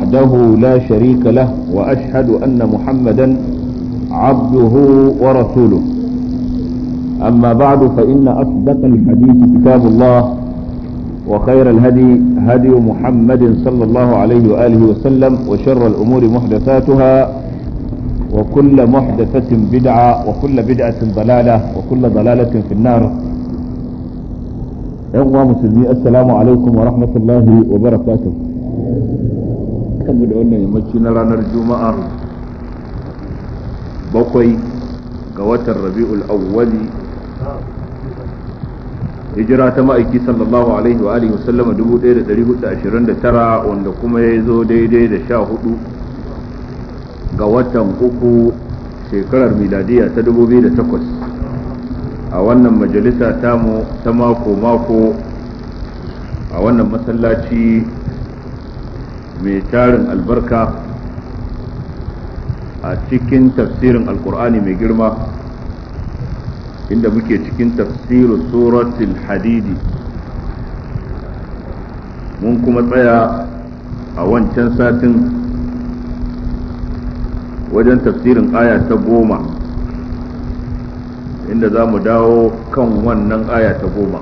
وحده لا شريك له وأشهد أن محمدا عبده ورسوله أما بعد فإن أصدق الحديث كتاب الله وخير الهدي هدي محمد صلى الله عليه وآله وسلم وشر الأمور محدثاتها وكل محدثة بدعة وكل بدعة ضلالة وكل ضلالة في النار يوم مسلمي السلام عليكم ورحمة الله وبركاته كم دعونا يمشينا لنا الجمعة بقي قوات الربيع الأول hijira ta ma'aiki sallallahu alaihi wa alihi wasallama 1429 wanda kuma ya zo daidai da sha hudu ga watan uku shekarar miladiya ta 2008 a wannan majalisa tamu ta mako-mako a wannan masallaci mai tarin albarka a cikin tafsirin alkur'ani mai girma inda muke cikin tafsirin suratul hadidi mun kuma tsaya a wancan satin wajen tafsirin aya ta goma inda za mu dawo kan wannan aya ta goma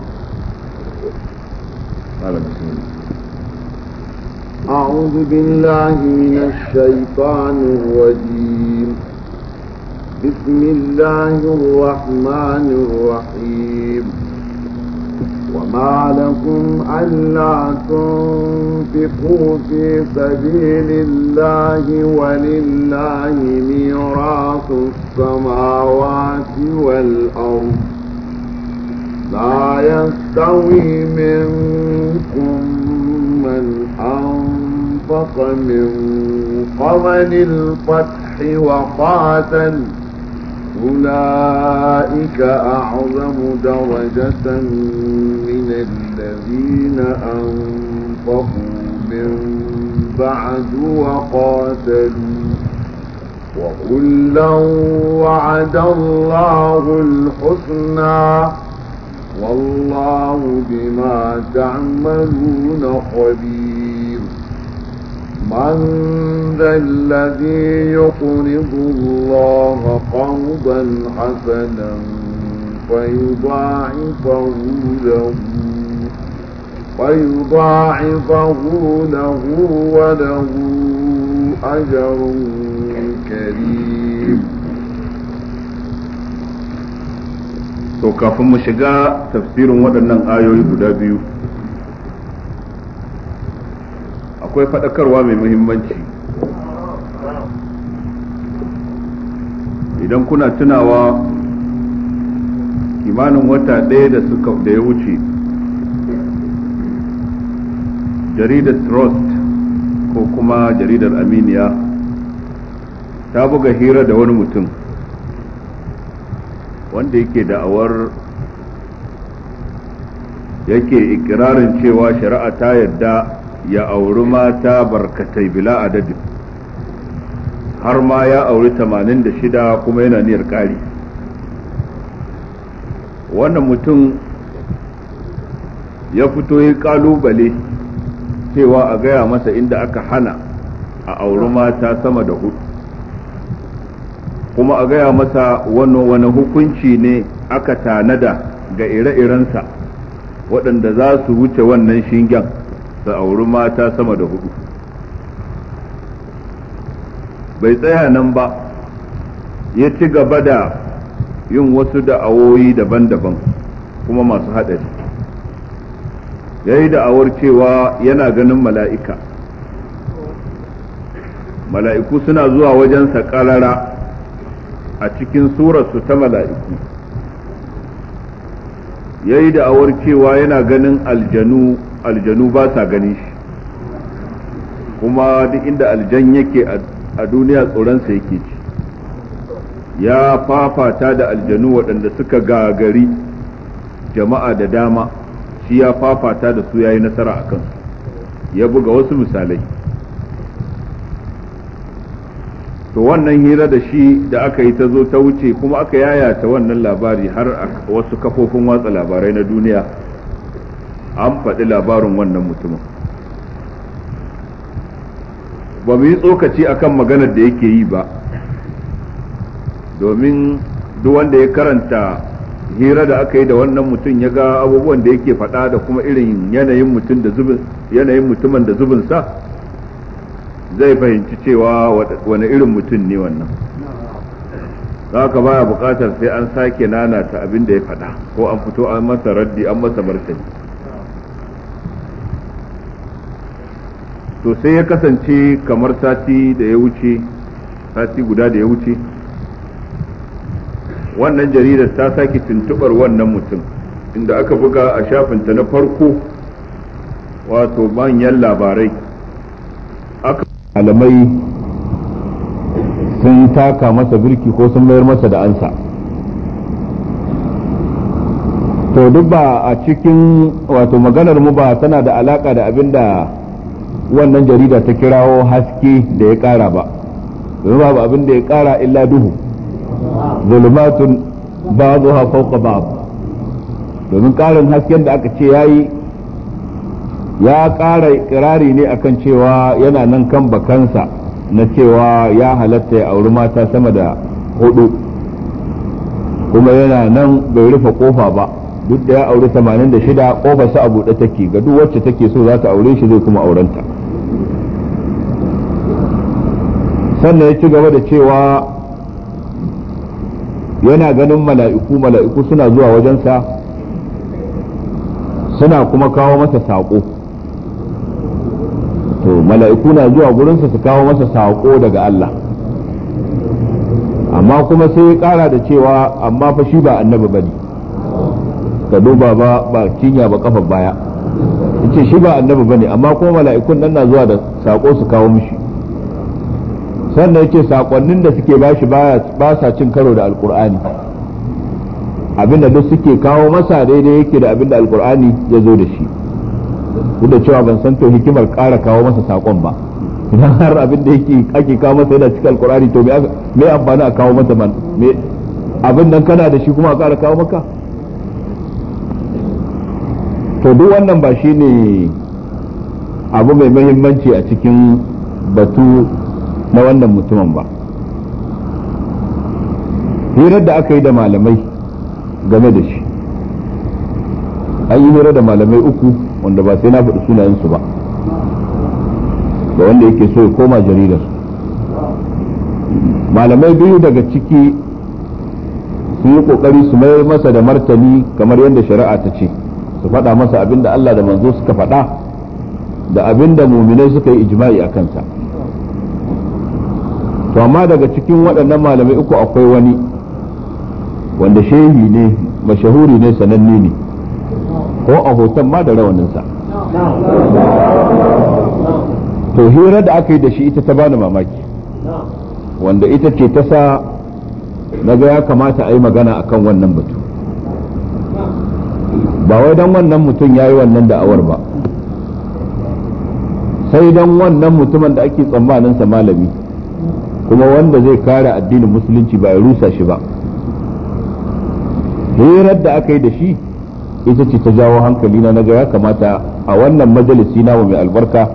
أعوذ بالله من الشيطان الرجيم بسم الله الرحمن الرحيم وما لكم ألا تنفقوا في سبيل الله ولله ميراث السماوات والأرض لا يستوي منكم من أنفق من قبل الفتح وقاتل أولئك أعظم درجة من الذين أنفقوا من بعد وقاتلوا وكلا وعد الله الحسنى والله بما تعملون خبير من ذا الذي يقرض الله قرضا حسنا فيضاعفه له فيضاعفه له وله أجر كريم to kafin mu shiga tafsirin waɗannan ayoyi guda biyu akwai faɗakarwa mai muhimmanci idan kuna tunawa kimanin wata ɗaya da suka da ya wuce jaridar trust ko kuma jaridar aminiya ta buga hira da wani mutum wanda yake da'awar yake ikirarin cewa shari'a ta yadda ya auri mata barkatai bila adadin har ma ya auri 86 kuma yana niyyar ƙari wannan mutum ya fito yi ƙalubale cewa a gaya masa inda aka hana a auri mata sama da hudu kuma a gaya masa wani wani hukunci ne aka tanada ga ire-irensa waɗanda za su wuce wannan shingen su auri mata sama da hudu bai tsaya nan ba ya ci gaba da yin wasu da'awoyi daban-daban kuma masu haɗari ya yi da'awar cewa yana ganin mala'ika mala'iku suna zuwa wajensa ƙarara a cikin surarsu ta mala'iku ya yi da'awar cewa yana ganin aljanu aljanu ba sa gani shi kuma duk inda aljan yake a duniya tsoronsa yake ci ya fafata da aljanu waɗanda suka gagari jama'a da dama shi ya fafata da su ya yi nasara a kansu ya buga wasu misalai to wannan hira da shi da aka yi ta zo ta wuce kuma aka yayata wannan labari har a wasu kafofin watsa labarai na duniya an faɗi labarin wannan mutumin ba mu yi tsokaci akan maganar da yake yi ba domin duk wanda ya karanta hira da aka yi da wannan mutum ya ga abubuwan da yake faɗa da kuma irin yanayin mutum da zubin yanayin mutumin da zubinsa zai fahimci cewa wani irin mutum ne wannan haka baya buƙatar sai an sake nanata abin da ya faɗa ko an fito an masa raddi an masa martani to sai ya kasance kamar sati da ya wuce sati guda da ya wuce wannan jaridar ta sake tuntubar wannan mutum inda aka buga a shafinta na farko wato manyan labarai aka malamai sun taka masa birki ko sun mayar masa da ansa to duk ba a cikin wato maganar mu ba tana da alaka da abin da wannan jarida ta kirawo haske da ya kara ba domin babu abin da ya kara illa duhu zulumatun ba'dha fawqa ba'd domin karin hasken da aka ce yayi ya kara kirari ne akan cewa yana nan kan bakansa na cewa ya halatta ya auri mata sama da hudu kuma yana nan bai rufe kofa ba duk da ya auri 86 kofar sa a buɗe take ga duk wacce take so za ta aure shi zai kuma aurenta sannan ya ci gaba da cewa yana ganin mala'iku mala'iku suna zuwa wajensa suna kuma kawo masa saƙo to mala'iku na zuwa gurinsa su kawo masa saƙo daga Allah amma kuma sai ya ƙara da cewa amma fa shi ba annabi bane ka duba ba ba cinya ba kafa baya yace shi ba annabi bane amma kuma mala'ikun nan na zuwa da saƙo su kawo mishi sannan yace sakonnin da suke bashi ba sa cin karo da alkur'ani abinda duk suke kawo masa daidai yake da abinda alkur'ani ya zo da shi duk da cewa ban san to hikimar ƙara kawo masa sakon ba idan har abin da yake ake kawo masa yana cikin alkur'ani to me amfani a kawo masa man me abin nan kana da shi kuma a ƙara kawo maka to duk wannan ba shi ne abu mai mahimmanci a cikin batu na wannan mutumin ba hirar da aka yi da malamai game da shi an yi hira da malamai uku wanda ba sai na faɗi sunayensu ba da wanda yake so ya koma jaridar malamai biyu daga ciki su yi ƙoƙari su mayar masa da martani kamar yadda shari'a ta ce su faɗa masa abin da Allah da manzo suka faɗa da abin da muminai suka yi ijma'i a kansa to amma daga cikin waɗannan malamai uku akwai wani wanda shehi ne mashahuri ne sananne ne ko a hoton ma da rawaninsa to hira da aka yi da shi ita ta bani mamaki wanda ita ce ta sa na ga ya kamata a yi magana akan wannan batu ba wai don wannan mutum ya yi wannan da'awar ba sai don wannan mutumin da ake tsammaninsa malami kuma wanda zai kare addinin musulunci ba ya rusa shi ba hirar da aka yi da shi ita ce ta jawo hankali na naga ya kamata a wannan majalisi namu mai albarka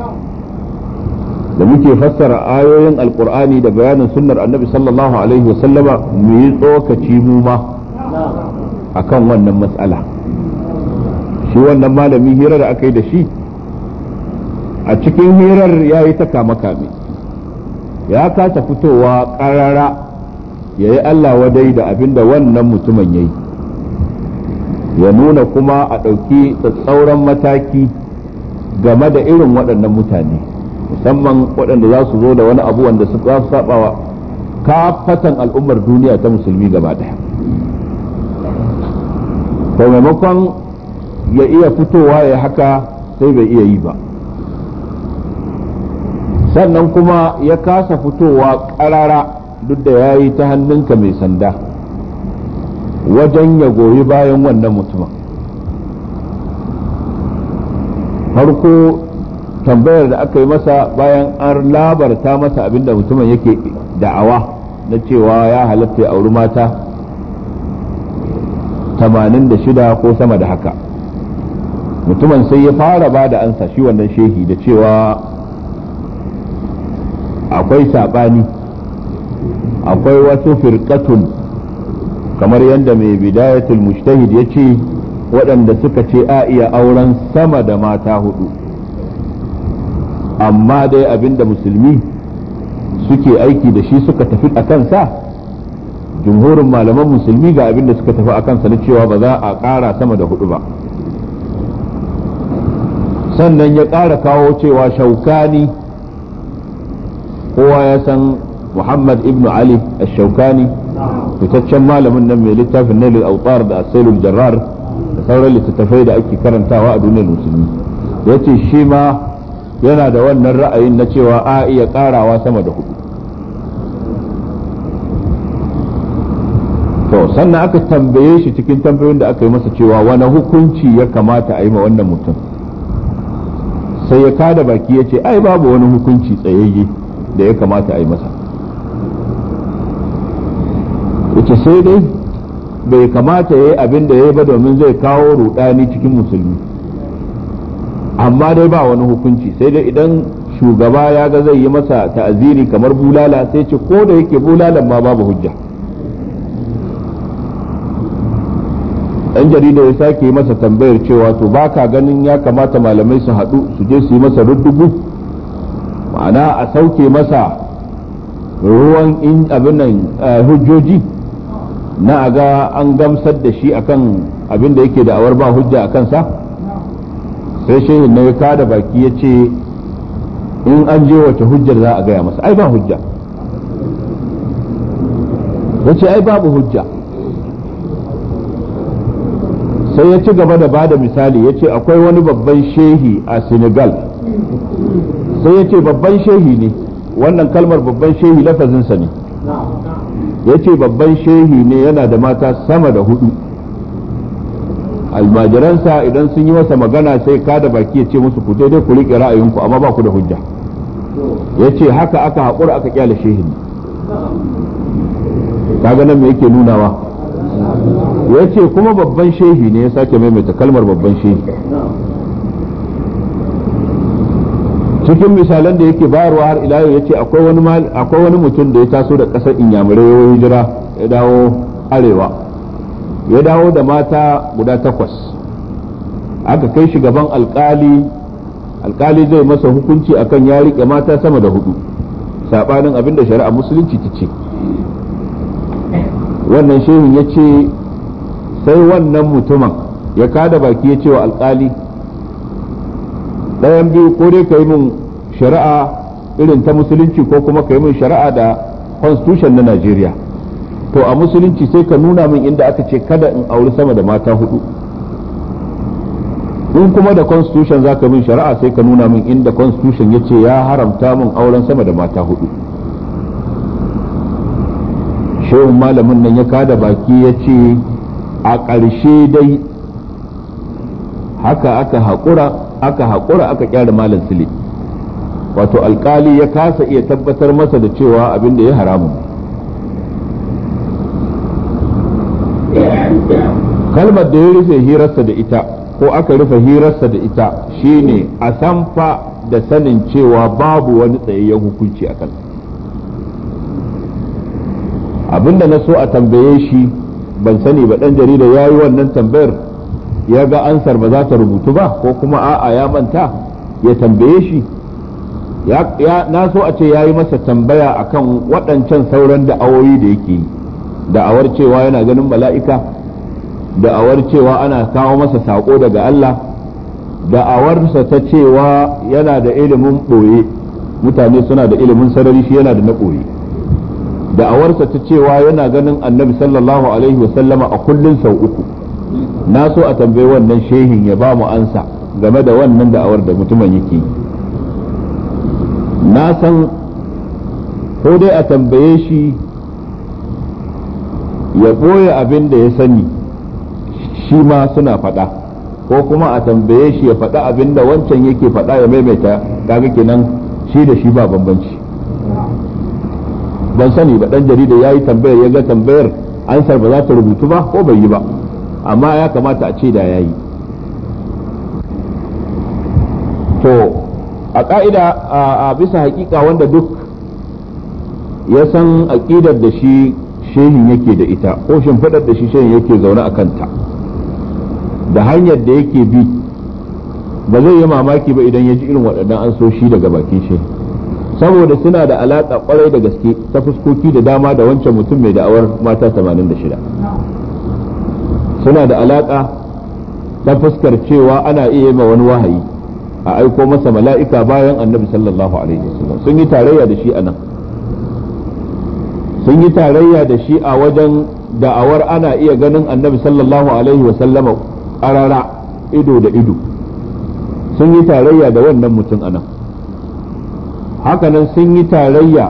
da muke fassara ayoyin alkur'ani da bayanin sunnar annabi sallallahu alaihi wasallama mu yi tsokaci mu ma akan wannan matsala shi wannan malami hirar da aka yi da shi a cikin hirar ya yi ta kama kame ya kasa fitowa ƙarara ya yi Allah wadai da abin da wannan mutumin ya yi ya nuna kuma a ɗauki tsatsauran mataki game da irin waɗannan mutane musamman waɗanda za su zo da wani abu wanda su za su saɓawa kafatan al'ummar duniya ta musulmi gaba ɗaya to maimakon ya iya fitowa ya haka sai bai iya yi ba sannan kuma ya kasa fitowa ƙarara duk da ya yi ta hannunka mai sanda wajen ya goyi bayan wannan mutumin farko tambayar da aka yi masa bayan an labarta masa abinda mutumin yake da'awa na cewa ya halatta ya auri mata 86 ko sama da haka mutumin sai ya fara ba da ansa shi wannan shehi da cewa akwai saɓani akwai wasu firkatun kamar yadda mai bidayatul mujtahid ya ce waɗanda suka ce a iya auren sama da mata hudu amma dai abinda musulmi suke aiki da shi suka tafi a kansa jumhurin malaman musulmi ga abinda suka tafi a kansa na cewa ba za a ƙara sama da hudu ba sannan ya ƙara kawo cewa shaukani kowa ya san muhammad ibn ali shaukani fitaccen malamin nan mai littafin nailul autar da asailul jarrar da sauran littattafai da ake karantawa a duniyar musulmi ya ce shi ma yana da wannan ra'ayin na cewa a iya karawa sama da hudu to sannan aka tambaye shi cikin tambayoyin da aka yi masa cewa wani hukunci ya kamata a yi ma wannan mutum sai ya kada baki ya ce ai babu wani hukunci tsayayye da ya kamata a yi masa yace sai dai bai kamata ya yi abin da ya yi ba domin zai kawo rudani cikin musulmi amma dai ba wani hukunci sai dai idan shugaba ya ga zai yi masa ta'aziri kamar bulala sai ce ko da yake bulalan ma babu hujja ɗan jarida ya sake masa tambayar cewa to baka ganin ya kamata malamai su haɗu su je su yi masa ruddugu ma'ana a sauke masa ruwan in abin nan hujjoji na a ga an gamsar da shi akan abin da yake da awar ba hujja a kansa sai shehin na ya kada baki ya ce in an je wace hujjar za a gaya masa ai ba hujja ya ce ai babu hujja sai ya ci gaba da bada misali ya ce akwai wani babban shehi a senegal sai ya ce babban shehi ne wannan kalmar babban shehi lafazinsa ne ya ce babban shehi ne yana da mata sama da hudu almajiransa idan sun yi masa magana sai kada baki ya ce musu ku daidai ku riƙe ra'ayinku amma ba ku da hujja ya ce haka aka haƙura aka kyale shehin kaga nan me yake nunawa ya ce kuma babban shehi ne ya sake maimaita kalmar babban shehi cikin misalan da yake bayarwa har ila ya ce akwai wani mutum da ya taso da ƙasar inyamurai ya hijira ya dawo arewa ya dawo da mata guda takwas aka kai shi gaban alkali alkali zai masa hukunci akan ya riƙe mata sama da hudu saɓanin abin da shari'a musulunci ta ce wannan shehin ya ce sai wannan mutumin ya kada baki ya ce wa alkali ɗayan biyu ko dai ka yi min shari'a irin ta musulunci ko kuma ka yi min shari'a da constitution na Najeriya to a musulunci sai ka nuna min inda aka ce kada in auri sama da mata hudu in kuma da constitution za ka min shari'a sai ka nuna min inda constitution ya ce ya haramta min auren sama da mata hudu shehun malamin nan ya kada baki ya ce a ƙarshe dai haka aka haƙura aka haƙura aka kyara malam sile wato alkali ya kasa iya tabbatar masa da cewa abin da ya haramun kalmar da ya rufe hirarsa da ita ko aka rufe hirarsa da ita shine a sanfa da sanin cewa babu wani tsayayyen hukunci a kan abinda na so a tambaye shi ban sani ba dan jarida ya yi wannan tambayar ya ga ansar ba za ta rubutu ba ko kuma a'a ya manta ya tambaye shi ya na so a ce ya yi masa tambaya akan waɗancan sauran da'awoyi da yake yi da'awar cewa yana ganin mala'ika da'awar cewa ana kawo masa saƙo daga Allah da'awarsa ta cewa yana da ilimin ɓoye mutane suna da ilimin sarari shi yana da na ɓoye da'awarsa ta cewa yana ganin annabi sallallahu alaihi wasallama a kullun sau uku na so a tambayi wannan shehin ya ba mu ansa game da wannan da'awar da mutumin yake yi na san ko dai a tambaye shi ya ɓoye abin da ya sani shi ma suna faɗa ko kuma a tambaye shi ya faɗa abin da wancan yake faɗa ya maimaita kaga kenan shi da shi ba bambanci ban sani ba ɗan jarida ya yi tambayar ya ga tambayar ansar ba za ta rubutu ba ko bai yi ba amma ya kamata a ce da ya yi to a ka'ida a bisa hakika wanda duk ya san aƙidar da shi shehin yake da ita ko shimfiɗar da shi shehin yake zaune a kanta da hanyar da yake bi ba zai yi mamaki ba idan ya ji irin waɗannan an so shi daga bakin shi saboda suna da alaƙa ƙwarai da gaske ta fuskoki da dama da wancan mutum mai da'awar mata 86 suna da alaƙa ta fuskar cewa ana iya yi ma wani wahayi a aiko masa mala'ika bayan annabi sallallahu alaihi wasallam sun yi tarayya da shi a nan sun yi tarayya da shi a wajen da'awar ana iya ganin annabi sallallahu alaihi wasallama ƙarara ido da ido sun yi tarayya da wannan mutum a nan hakanan sun yi tarayya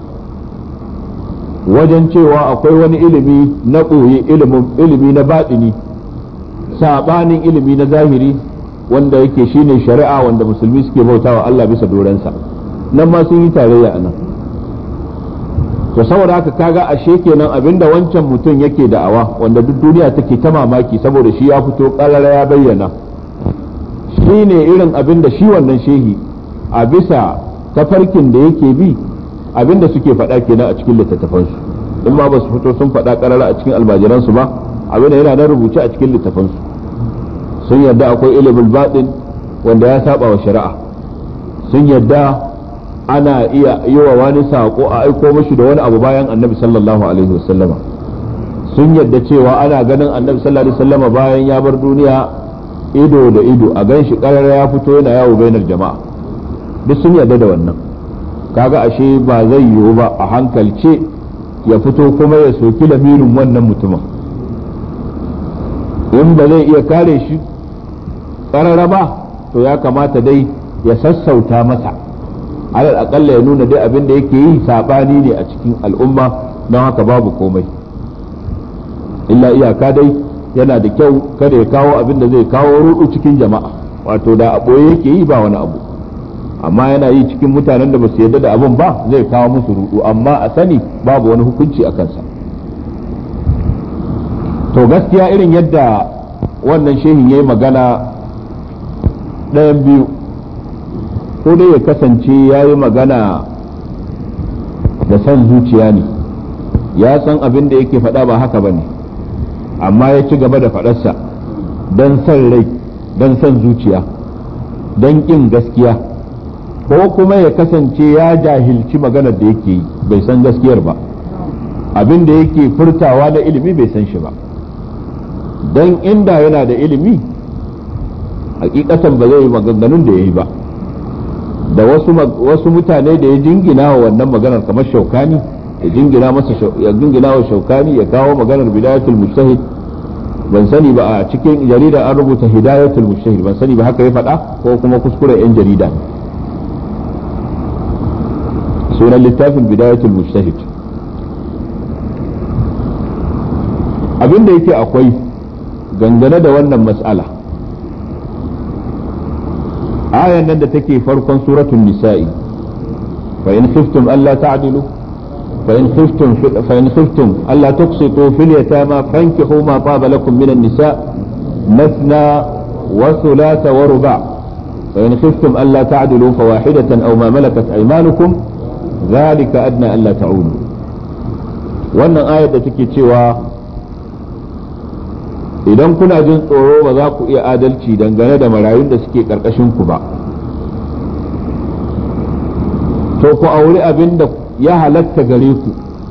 wajen cewa akwai wani ilimi na ɓoye ilimi na baɗini saɓanin ilimi na zahiri wanda yake shine shari'a wanda musulmi suke bautawa Allah bisa dorensa nan ma sun yi tarayya a nan to saboda haka kaga ashe kenan abinda wancan mutum yake da'awa wanda duk duniya take ta mamaki saboda shi ya fito ƙarara ya bayyana shi ne irin abinda shi wannan shehi a bisa tafarkin da yake bi abinda suke faɗa kenan a cikin littattafansu in ma ba su fito sun faɗa ƙarara a cikin almajiransu ba abinda yana nan rubuce a cikin littattafansu sun yadda akwai ilimin baɗin wanda ya saba wa shari'a sun yadda ana iya yi wa wani saƙo a aiko mashi da wani abu bayan annabi sallallahu alaihi wasallama sun yadda cewa ana ganin annabi sallallahu alaihi wasallama bayan ya bar duniya ido da ido a gan shi ƙarara ya fito yana yawo bainar jama'a duk sun yarda da wannan kaga ashe ba zai yiwu ba a hankalce ya fito kuma ya soki lamirin wannan mutumin in ba zai iya kare shi ƙarara ba to ya kamata dai ya sassauta masa alal aƙalla ya nuna dai abin da yake yi saɓani ne a cikin al'umma don haka babu komai illa iyaka dai yana da kyau kada ya kawo abin da zai kawo rudu cikin jama'a wato da a ɓoye yake yi ba wani abu amma yana yi cikin mutanen da ba su yarda da abin ba zai kawo musu rudu amma a sani babu wani hukunci a kansa to gaskiya irin yadda wannan shehin ya yi magana ɗayan biyu ko dai ya kasance ya yi magana da son zuciya ne ya san abin da yake faɗa ba haka ba ne amma ya ci gaba da faɗarsa don son rai don son zuciya don ƙin gaskiya ko kuma ya kasance ya jahilci maganar da yake yi bai san gaskiyar ba abin da yake furtawa na ilimi bai san shi ba don inda yana da ilimi hakikatan ba zai yi maganganun da ya yi ba da wasu mutane da ya jingina wa wannan maganar kamar shaukani ya jingina masa ya jingina wa shaukani ya kawo maganar bidayatul mujtahid ban sani ba a cikin jarida an rubuta hidayatul mujtahid ban sani ba haka ya faɗa ko kuma kuskure yan jarida sunan littafin bidayatul mujtahid abin da yake akwai gangane da wannan mas'ala ayan nan da take farkon suratul nisa'i fa in khiftum alla ta'dilu fa in khiftum fa in khiftum alla tuqsitu fil yatama fankihu ma taba lakum minan nisa مثنى وثلاث ورباع فإن خفتم ألا تعدلوا فواحدة أو ما ملكت أيمانكم ذلك أدنى ألا تعودوا wannan ayar da take cewa idan kuna jin tsoro ba za ku iya adalci dangane da marayun da suke ku ba to ku auri abin da ya halatta gare ku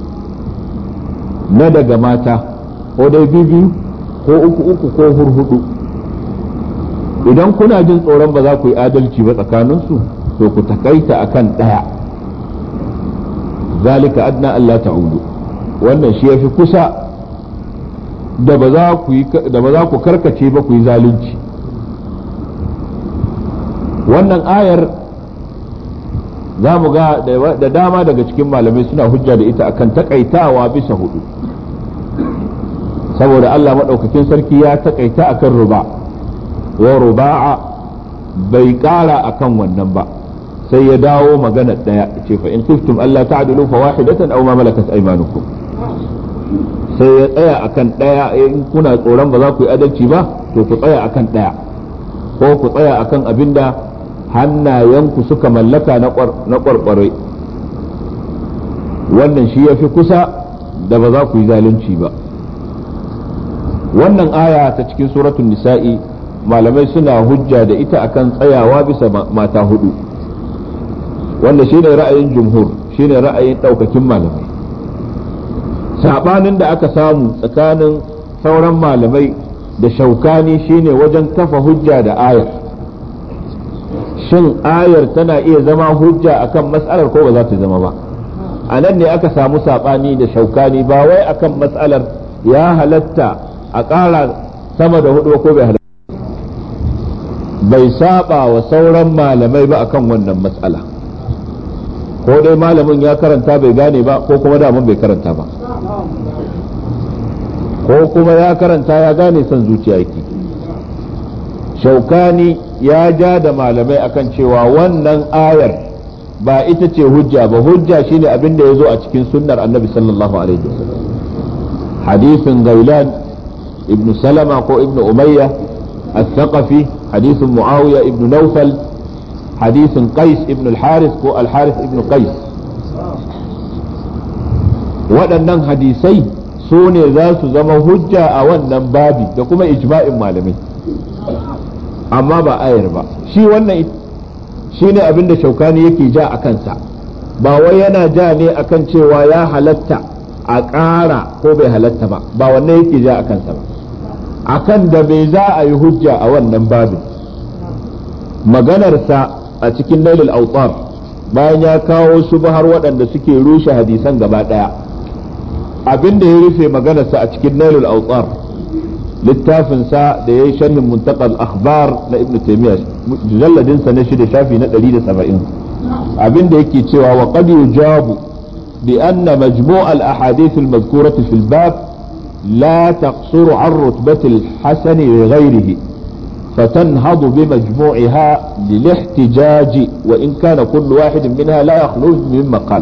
na daga mata ko dai biyu ko uku uku ko hurhudu idan kuna jin tsoron ba za ku yi adalci ba tsakaninsu to ku takaita akan ɗaya zalika adna Allah ta'udu wannan shi yafi kusa da ba za ku da ba za ku karkace ba ku yi zalunci wannan ayar za mu ga da dama daga cikin malamai suna hujja da ita akan takaitawa bisa hudu saboda Allah maɗaukakin sarki ya takaita akan ruba wa ruba'a bai ƙara akan wannan ba sai ya dawo magana ɗaya ce fa in khiftum Allah ta'dilu fa wahidatan aw ma malakat aymanukum sai ya tsaya akan ɗaya in kuna tsoron ba za ku yi adalci ba to ku tsaya akan ɗaya ko ku tsaya akan abinda hannayenku suka mallaka na kwarkware wannan shi ya fi kusa da ba za ku yi zalunci ba wannan aya ta cikin suratun nisa'i malamai suna hujja da ita akan tsayawa bisa mata hudu wanda shine ra'ayin jumhur shine ra'ayin daukakin malamai sabanin da aka samu tsakanin sauran malamai da shaukani shine wajen kafa hujja da ayar shin ayar tana iya zama hujja akan mas'alar ko ba za ta zama ba a nan ne aka samu sabani da shaukani ba wai akan mas'alar ya halatta a ƙara sama da hudu ko bai halatta bai saba wa sauran malamai ba akan wannan mas'ala ko dai malamin ya karanta bai gane ba ko kuma daman bai karanta ba ko kuma ya karanta ya gane son zuciya yake shaukani ya ja da malamai akan cewa wannan ayar ba ita ce hujja ba hujja shine abin da ya zo a cikin sunnar annabi sallallahu alaihi wasallam hadisin gailan ibn salama ko ibn umayya الثقفي حديث معاوية ابن نوفل حديث قيس ابن الحارث كو الحارث ابن قيس waɗannan hadisai su ne za su zama hujja a wannan babi da kuma ijma'in malamai amma ba ayar ba shi wannan shi ne abin da shaukani yake ja a kansa ba wai yana ja ne akan cewa ya halatta a ƙara ko bai halatta ba ba wannan yake ja a kansa ba akan da bai za a yi hujja a wannan babin maganarsa a cikin nailul autar bayan ya kawo su har waɗanda suke rushe hadisan gaba ɗaya abin da ya rufe maganarsa a cikin nailul autar littafinsa da ya yi sharhin muntaqal akhbar na ibnu taymiya mujalladinsa na shida shafi na 170 abin da yake cewa wa qad yujabu bi anna majmu' al ahadith al madhkurati fil bab لا تقصر عن رتبة الحسن لغيره فتنهض بمجموعها للاحتجاج وإن كان كل واحد منها لا يخلو من مقال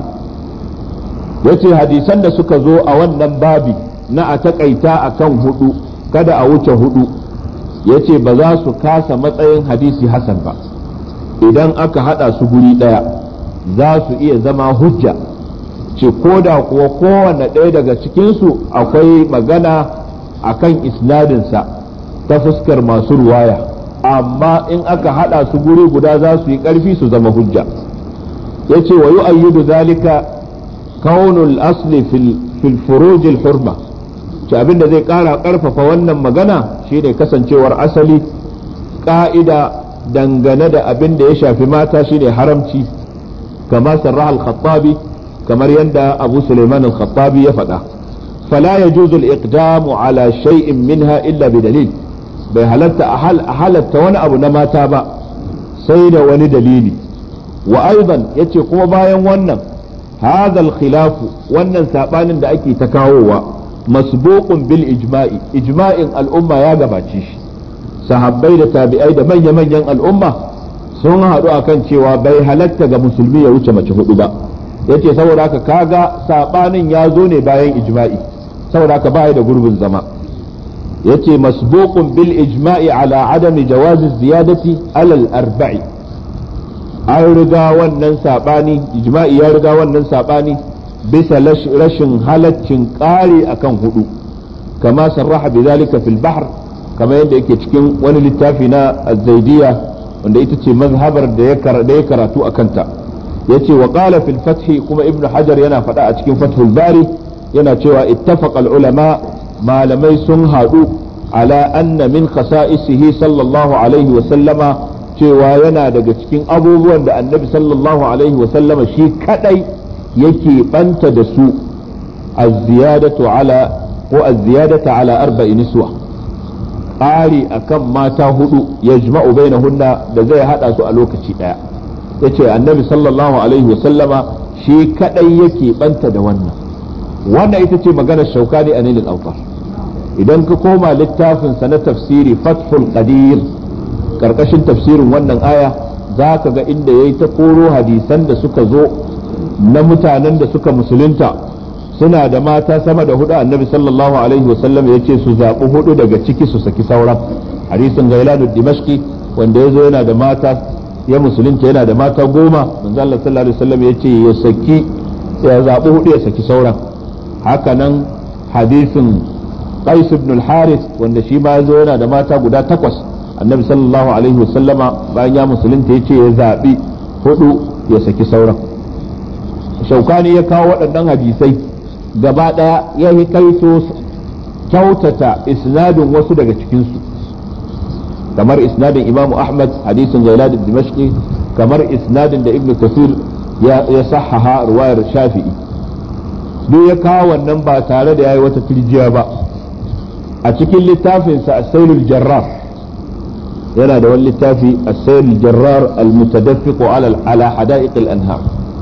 yace hadisan da suka zo a wannan babi na a takaita a kan hudu kada a wuce hudu yace ba za su kasa matsayin hadisi hasan ba idan aka hada su guri daya za su iya zama hujja ce ko da kuwa kowane ɗaya daga cikinsu akwai magana a kan isnadinsa ta fuskar masu ruwaya amma in aka haɗa su guri guda za su yi ƙarfi su zama hujja ya ce wa yu'ayyidu zalika kaunul asli fil furujil hurma ce abin da zai ƙara ƙarfafa wannan magana shine kasancewar asali ƙa'ida dangane da abin da ya shafi mata shine haramci kama sarraha al-khattabi kamar yadda abu suleiman al-khattabi ya faɗa fala ya juzul iqdamu ala shay'in minha illa bi dalil bai halatta a halatta wani abu na mata ba sai da wani dalili wa aidan yace kuma bayan wannan hadha al-khilaf wannan sabanin da ake ta kawowa masbuqun bil ijma'i ijma'in al'umma ya gabace shi sahabbai da tabi'ai da manya-manyan al'umma sun haɗu akan cewa bai halatta ga musulmi ya wuce mace hudu ba yace saboda haka kaga sabanin ya zo ne bayan ijma'i saboda haka baya da gurbin zama yace masbuqun bil ijma'i ala adami jawazi ziyadati ala al arba'i an riga wannan sabani ijma'i ya riga wannan sabani bisa rashin halaccin ƙari akan hudu kama sarraha bidhalika fil bahr kama yadda yake cikin wani littafi na az-zaidiyya wanda ita ce mazhabar da ya karatu akanta yace wa qala fil fath kuma ibnu hajar yana faɗa a cikin fathul bari yana cewa ittafaqa al ulama malamai sun haɗu ala anna min khasa'isihi sallallahu alaihi wa sallama cewa yana daga cikin abubuwan da annabi sallallahu alaihi wa sallama shi kadai yake banta da su az-ziyadatu ala ko az-ziyadatu ala arba'i niswa ƙari akan mata hudu yajma'u bainahunna da zai hada su a lokaci daya yace annabi sallallahu alaihi wa sallama shi kadai yake banta da wannan wannan ita ce maganar shaukani a nilin autar idan ka koma littafin sa na tafsiri fathul qadir karkashin tafsirin wannan aya za ka ga inda yayi ta koro hadisan da suka zo na mutanen da suka musulunta suna da mata sama da hudu annabi sallallahu alaihi wa sallam ya ce su zaɓi hudu daga ciki su saki sauran hadisin gailanu dimashki wanda ya zo yana da mata ya musulunta yana da mata goma manzo Allah sallallahu alaihi wasallam ya ce ya saki ya zaɓi hudu ya saki sauran hakanan hadisin qais ibn al-haris wanda shi ma yazo yana da mata guda takwas annabi sallallahu alaihi wasallama bayan ya musulunta yace ya zaɓi hudu ya saki sauran shaukani ya kawo waɗannan hadisai gaba ɗaya ya yi kaito kyautata isnadin wasu daga cikinsu kamar isnadin imamu ahmad hadisin zailad dimashqi kamar isnadin da ibn kasir ya sahaha ruwayar shafi'i duk ya kawo wannan ba tare da yayi wata turjiya ba a cikin littafinsa as-sailul jarrar yana da wani littafi as-sailul jarrar al-mutadaffiq ala ala hada'iq al-anhar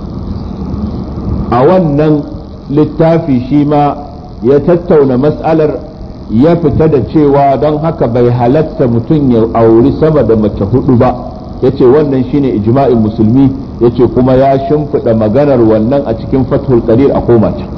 a wannan littafi shi ma ya tattauna mas'alar ya fita da cewa don haka bai halatta mutum ya auri sama da mace hudu ba yace wannan shine ijma'in musulmi yace kuma ya shimfiɗa maganar wannan a cikin fathul qadir a koma can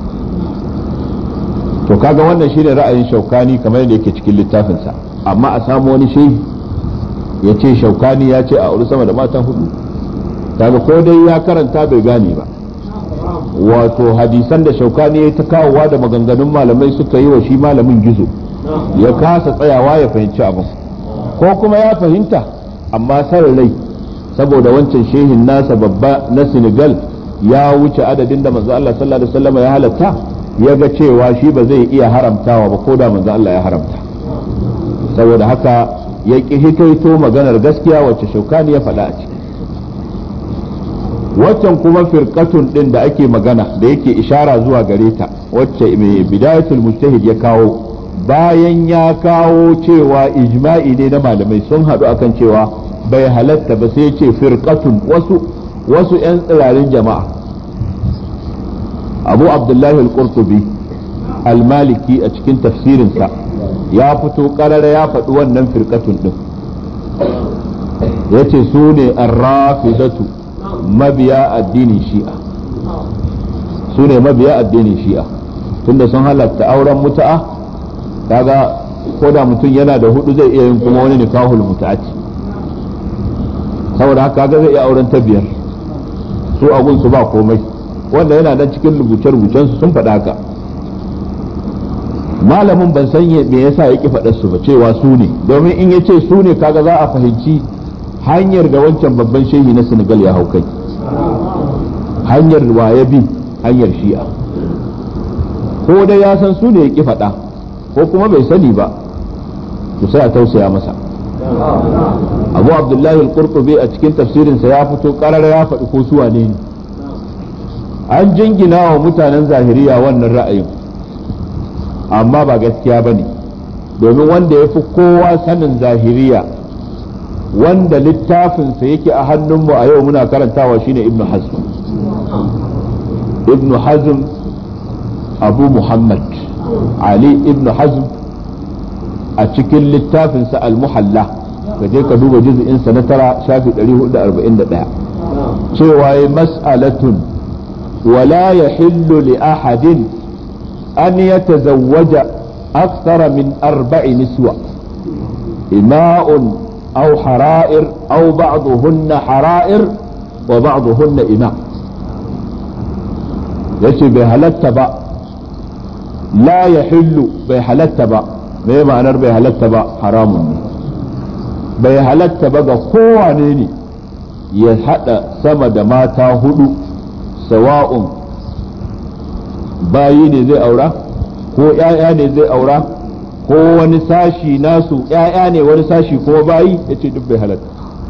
to kaga wannan shine ra'ayin shaukani kamar yadda yake cikin littafinsa amma a samu wani shehi ya ce shaukani ya ce a auri sama da mata hudu kaga ko dai ya karanta bai gane ba wato hadisan da shaukani ya ta kawowa da maganganun malamai suka yi wa shi malamin gizo ya kasa tsayawa ya fahimci abin ko kuma ya fahimta amma san rai saboda wancan shehin nasa babba na senegal ya wuce adadin da manzo Allah sallallahu alaihi wasallam ya halatta ya ga cewa shi ba zai iya haramtawa ba ko da manzo Allah ya haramta saboda haka ya ƙi hikaito maganar gaskiya wacce shaukani ya faɗa a ciki waccan kuma firqatun din da ake magana da yake ishara zuwa gare ta wacce mai bidayatul mujtahid ya kawo bayan ya kawo cewa ijma'i ne na malamai sun haɗu akan cewa bai halatta ba sai ce firqatun wasu wasu 'yan tsirarin jama'a abu abdullahi al-qurtubi al-maliki a cikin tafsirinsa ya fito karara ya faɗi wannan firqatun din yace su ne ar-rafidatu mabiya addinin shi'a su ne mabiya addinin shi'a tunda sun halatta auren mutu'a kaga ko da mutum yana da hudu zai iya yin kuma wani nikahul mutu'ati saboda haka kaga zai iya auren ta biyar su agun su ba komai wanda yana nan cikin rubuce-rubucen su sun faɗa haka malamin ban san me yasa ya ki faɗar su ba cewa su ne domin in ya ce su ne kaga za a fahimci hanyar da wancan babban shehi na Senegal ya hau kai hanyar waye bi hanyar shi'a ko dai ya san su ne ya ki faɗa ko kuma bai sani ba to sai a tausaya masa abu abdullahi al-qurtubi a cikin tafsirinsa ya fito karara ya faɗi ko su wane ne an jingina wa mutanen zahiriya wannan ra'ayin amma ba gaskiya ba ne domin wanda ya fi kowa sanin zahiriya wanda littafinsa yake a hannunmu a yau muna karantawa shine ibnu hazm ibnu hazm abu muhammad ali ibnu hazm a cikin littafinsa al-muhalla ka je ka duba juz'insa na tara shafi 441 cewa ya mas'alatun wala yahillu li ahadin an yatazawwaja akthara min arba'i niswa ima'un أو حرائر أو بعضهن حرائر وبعضهن إماء yace bai halatta ba la ya hillu bai halatta ba me ma'anar bai halatta ba haramun ne bai halatta ba ga kowane ne ya hada sama da mata hudu sawa'un bayi ne zai aura ko ‘ya'ya ne zai aura ko wani sashi nasu ‘ya'ya ne wani sashi ko bayi ya ce duk bai halatta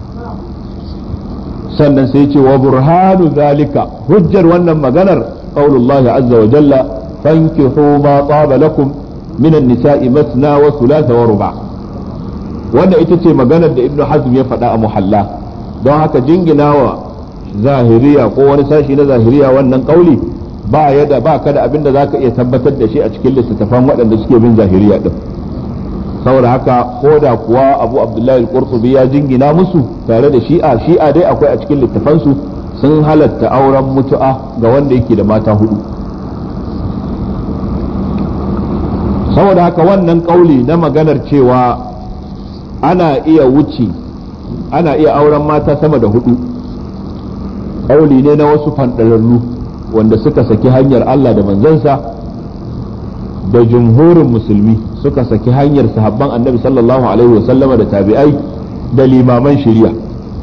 sannan sai ce wa burhanu zalika hujjar wannan maganar qaulullahi azza wa jalla fankihu ma taba lakum min an-nisa'i masna wa thulatha wa ruba wanda ita ce maganar da ibnu hazm ya faɗa a muhalla don haka jinginawa zahiriya ko wani sashi na zahiriya wannan kauli ba ya da ba ka da abin da zaka iya tabbatar da shi a cikin littattafan waɗanda suke bin zahiriya din saboda haka ko da kuwa abu abdullahi al-qurtubi ya jingina musu tare da shi'a shi'a dai akwai a cikin littafansu sun halatta auren mutu'a ga wanda yake da mata hudu saboda haka wannan kauli na maganar cewa ana iya wuce ana iya auren mata sama da hudu kauli ne na wasu fandararru wanda suka saki hanyar Allah da manzansa da jumhurin musulmi suka saki hanyar sahabban annabi sallallahu alaihi wasallama da tabi'ai da limaman shari'a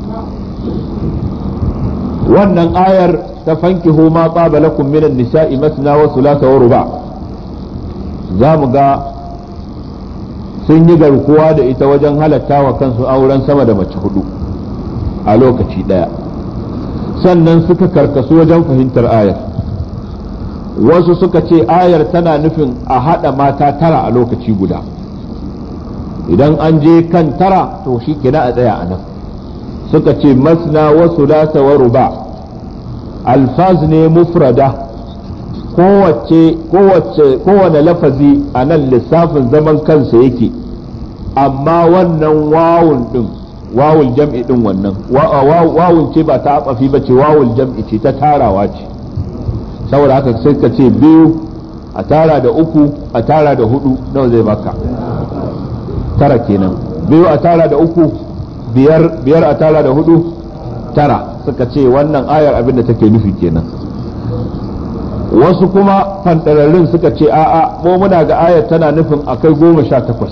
wannan ayar ta fankihu ma tsaba lakum minan nisa'i masna wa thulatha wa ruba za mu ga sun yi garkuwa da ita wajen halatta wa kansu auren sama da mace hudu a lokaci daya sannan suka karkasu wajen fahimtar ayar wasu suka ce ayar tana nufin a haɗa mata tara a lokaci guda idan an je kan tara to shi kina a tsaya a nan suka ce masna wasu lasa wa ruba alfaz ne mufrada kowace kowace kowane lafazi a nan lissafin zaman kansa yake amma wannan wawun din wawul jam'i din wannan wawun ce ba ta abafi ba ce wawul jam'i ce ta tarawa ce saboda haka sai ka ce biyu a tara da uku a tara da hudu nawa zai baka tara kenan biyu a tara da uku biyar biyar a tara da hudu tara suka ce wannan ayar abin da take nufi kenan wasu kuma fantararrun suka ce a'a mu muna ga ayar tana nufin akai goma sha takwas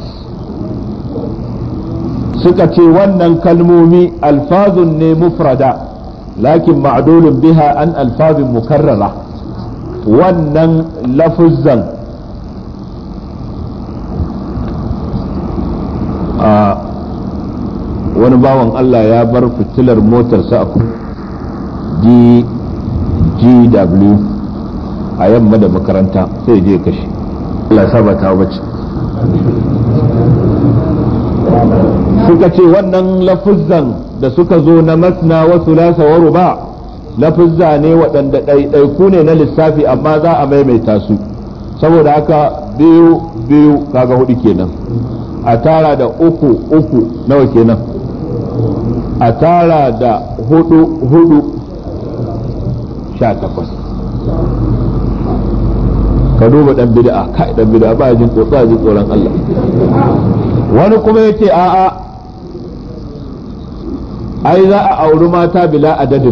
suka ce wannan kalmomi alfazun ne mufrada lakin ma'dulun biha an alfazin mukarrara wannan lafuzzan a wani bawan Allah ya bar fitilar motarsa a GW a yamma da makaranta sai je kashi Allah ya saba ta bace suka ce wannan lafuzzan da suka zo na masna wa sulasa wa ruba lafuzza ne waɗanda ɗaiɗaiku ne na lissafi amma za a maimaita su saboda haka biyu biyu kaga hudu kenan a tara da uku uku nawa kenan a tara da hudu hudu sha takwas ka duba dan bid'a kai dan bid'a ba jin tsotsa jin tsoron Allah wani kuma yace a'a ai za a auri mata bila adadin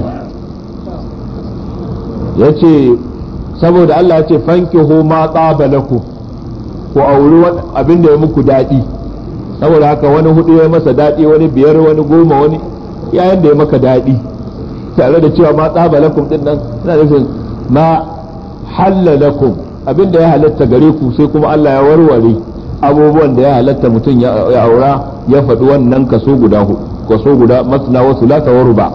yace saboda Allah ya ce fankihu ma tsaba lakum ku auri abin da ya muku daɗi saboda haka wani hudu ya masa daɗi wani biyar wani goma wani yayin da ya maka daɗi tare da cewa ma tsaba lakum din nan suna nufin ma halla lakum abin da ya halatta gare ku sai kuma Allah ya warware abubuwan da ya halatta mutum ya aura ya faɗi wannan kaso guda kaso guda masna wa sulata wa ruba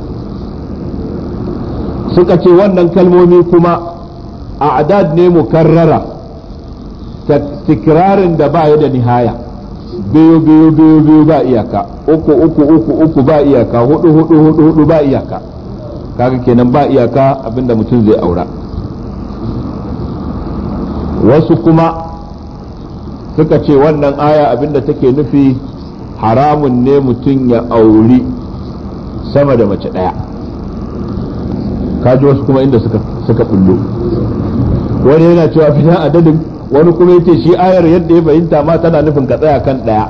suka ce wannan kalmomi kuma a'dad ne mukarrara tikrarin da ba ya da nihaya biyu biyu biyu biyu ba iyaka uku uku uku uku ba iyaka hudu hudu hudu hudu ba iyaka kaga kenan ba iyaka abinda mutum zai aura wasu kuma suka ce wannan aya abinda take nufi haramun ne mutum ya auri sama da mace ɗaya kaji wasu kuma inda suka suka bullo wani yana cewa fitan adadin wani kuma yace shi ayar yadda ya fahimta ma tana nufin ka tsaya kan ɗaya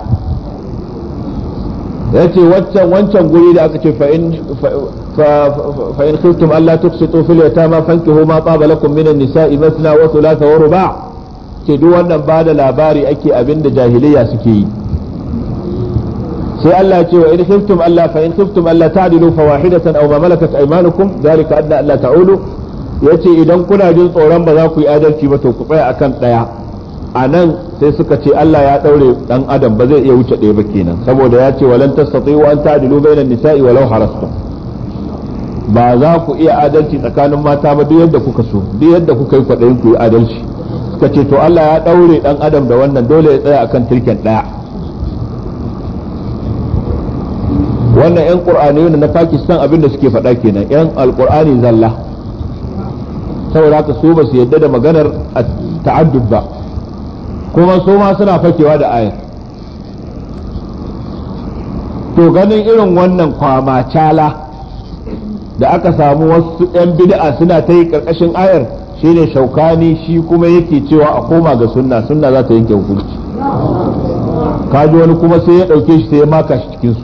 yace waccan wancan guri da aka ce fa in fa in khiftum alla tuqsitu fil yatama fankihu ma taba lakum minan nisa'i mathna wa thulatha wa ruba' ce duk wannan ba da labari ake abin da jahiliya suke yi sai Allah ce wa in khiftum Allah fa in khiftum Allah ta'dilu fawahidatan aw ma malakat aymanukum zalika adna alla ta'ulu yace idan kuna jin tsoron ba za ku yi adalci ba to ku tsaya akan daya a nan sai suka ce Allah ya daure dan adam ba zai iya wuce ɗaya ba kenan saboda ya ce walan tastati'u an ta'dilu bainan nisa'i walau harastum ba za ku iya adalci tsakanin mata ba duk yadda kuka so duk yadda kuka yi kwaɗayin ku yi adalci suka ce to Allah ya daure dan adam da wannan dole ya tsaya akan turken ɗaya wannan 'yan ƙur'ani na Pakistan abin da suke faɗa kenan 'yan alƙur'ani zalla saboda haka su ba su yadda da maganar ta'addud ba kuma su ma suna fakewa da ayar to ganin irin wannan kwamacala da aka samu wasu 'yan bid'a suna ta yi ƙarƙashin ayar shine shaukani shi kuma yake cewa a koma ga sunna sunna za ta yanke hukunci kaji wani kuma sai ya ɗauke shi sai ya maka shi cikinsu